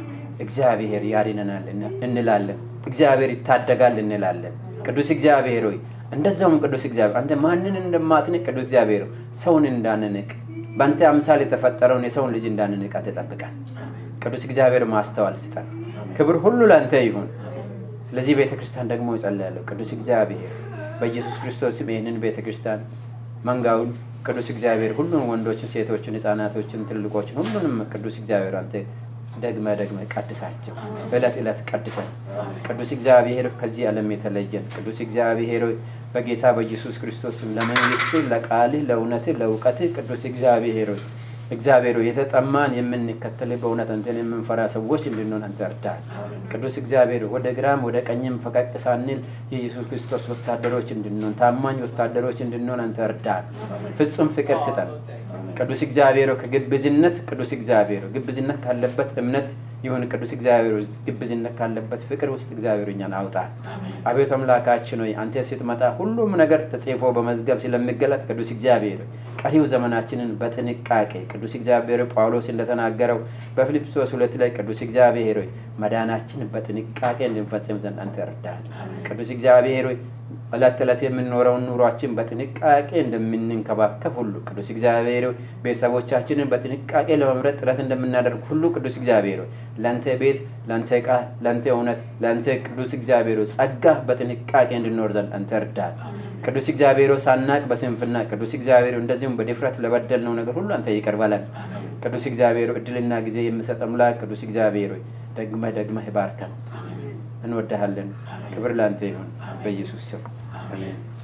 A: እግዚአብሔር ያድነናል እንላለን። እግዚአብሔር ይታደጋል እንላለን። ቅዱስ እግዚአብሔር ሆይ እንደዛውም ቅዱስ እግዚአብሔር አንተ ማንን እንደማትንቅ ቅዱስ እግዚአብሔር ሰውን እንዳንንቅ በአንተ አምሳል የተፈጠረውን የሰውን ልጅ እንዳንንቅ አንተ ጠብቀን። ቅዱስ እግዚአብሔር ማስተዋል ስጠን። ክብር ሁሉ ለአንተ ይሁን። ስለዚህ ቤተ ክርስቲያን ደግሞ ይጸልያለሁ። ቅዱስ እግዚአብሔር በኢየሱስ ክርስቶስ ስም ይህንን ቤተ ክርስቲያን መንጋውን ቅዱስ እግዚአብሔር ሁሉን ወንዶችን፣ ሴቶችን፣ ህፃናቶችን፣ ትልቆችን ሁሉንም ቅዱስ እግዚአብሔር አንተ ደግመ ደግመ ቀድሳቸው። እለት ዕለት ቀድሰን ቅዱስ እግዚአብሔር ከዚህ ዓለም የተለየን ቅዱስ እግዚአብሔር በጌታ በኢየሱስ ክርስቶስ ለመንግስት ለቃልህ፣ ለእውነትህ፣ ለእውቀትህ ቅዱስ እግዚአብሔር እግዚአብሔር የተጠማን የምንከተል በእውነት አንተን የምንፈራ ሰዎች እንድንሆን አንተ እርዳን። ቅዱስ እግዚአብሔር ወደ ግራም ወደ ቀኝም ፈቀቅ ሳንል የኢየሱስ ክርስቶስ ወታደሮች እንድንሆን ታማኝ ወታደሮች እንድንሆን አንተ እርዳን። ፍጹም ፍቅር ስጠን። ቅዱስ እግዚአብሔር ከግብዝነት ቅዱስ እግዚአብሔር ግብዝነት ካለበት እምነት ይሁን ቅዱስ እግዚአብሔር ግብዝነት ካለበት ፍቅር ውስጥ እግዚአብሔር እኛን አውጣ። አቤቱ አምላካችን ሆይ አንተ ስትመጣ ሁሉም ነገር ተጽፎ በመዝገብ ስለሚገለጥ ቅዱስ እግዚአብሔር ቀሪው ዘመናችንን በጥንቃቄ ቅዱስ እግዚአብሔር ጳውሎስ እንደተናገረው በፊልጵስዩስ ሁለት ላይ ቅዱስ እግዚአብሔር ሆይ መዳናችን በጥንቃቄ እንድንፈጽም ዘንድ አንተ እርዳን። ቅዱስ እግዚአብሔር ሆይ ዕለት ዕለት የምንኖረውን ኑሯችን በጥንቃቄ እንደምንንከባከብ ሁሉ ቅዱስ እግዚአብሔር ቤተሰቦቻችንን በጥንቃቄ ለመምረጥ ጥረት እንደምናደርግ ሁሉ ቅዱስ እግዚአብሔር ለአንተ ቤት፣ ለአንተ ቃል፣ ለአንተ እውነት፣ ለአንተ ቅዱስ እግዚአብሔር ጸጋ በጥንቃቄ እንድኖር ዘንድ አንተ እርዳን። ቅዱስ እግዚአብሔር ሳናቅ በስንፍና ቅዱስ እግዚአብሔር እንደዚሁም በድፍረት ለበደልነው ነገር ሁሉ አንተ ይቅር በለን። ቅዱስ እግዚአብሔር እድልና ጊዜ የምሰጥ አምላክ ቅዱስ እግዚአብሔር ደግመህ ደግመህ ባርከን። እንወዳሃለን። ክብር ለአንተ ይሁን በኢየሱስ ስም አሜን።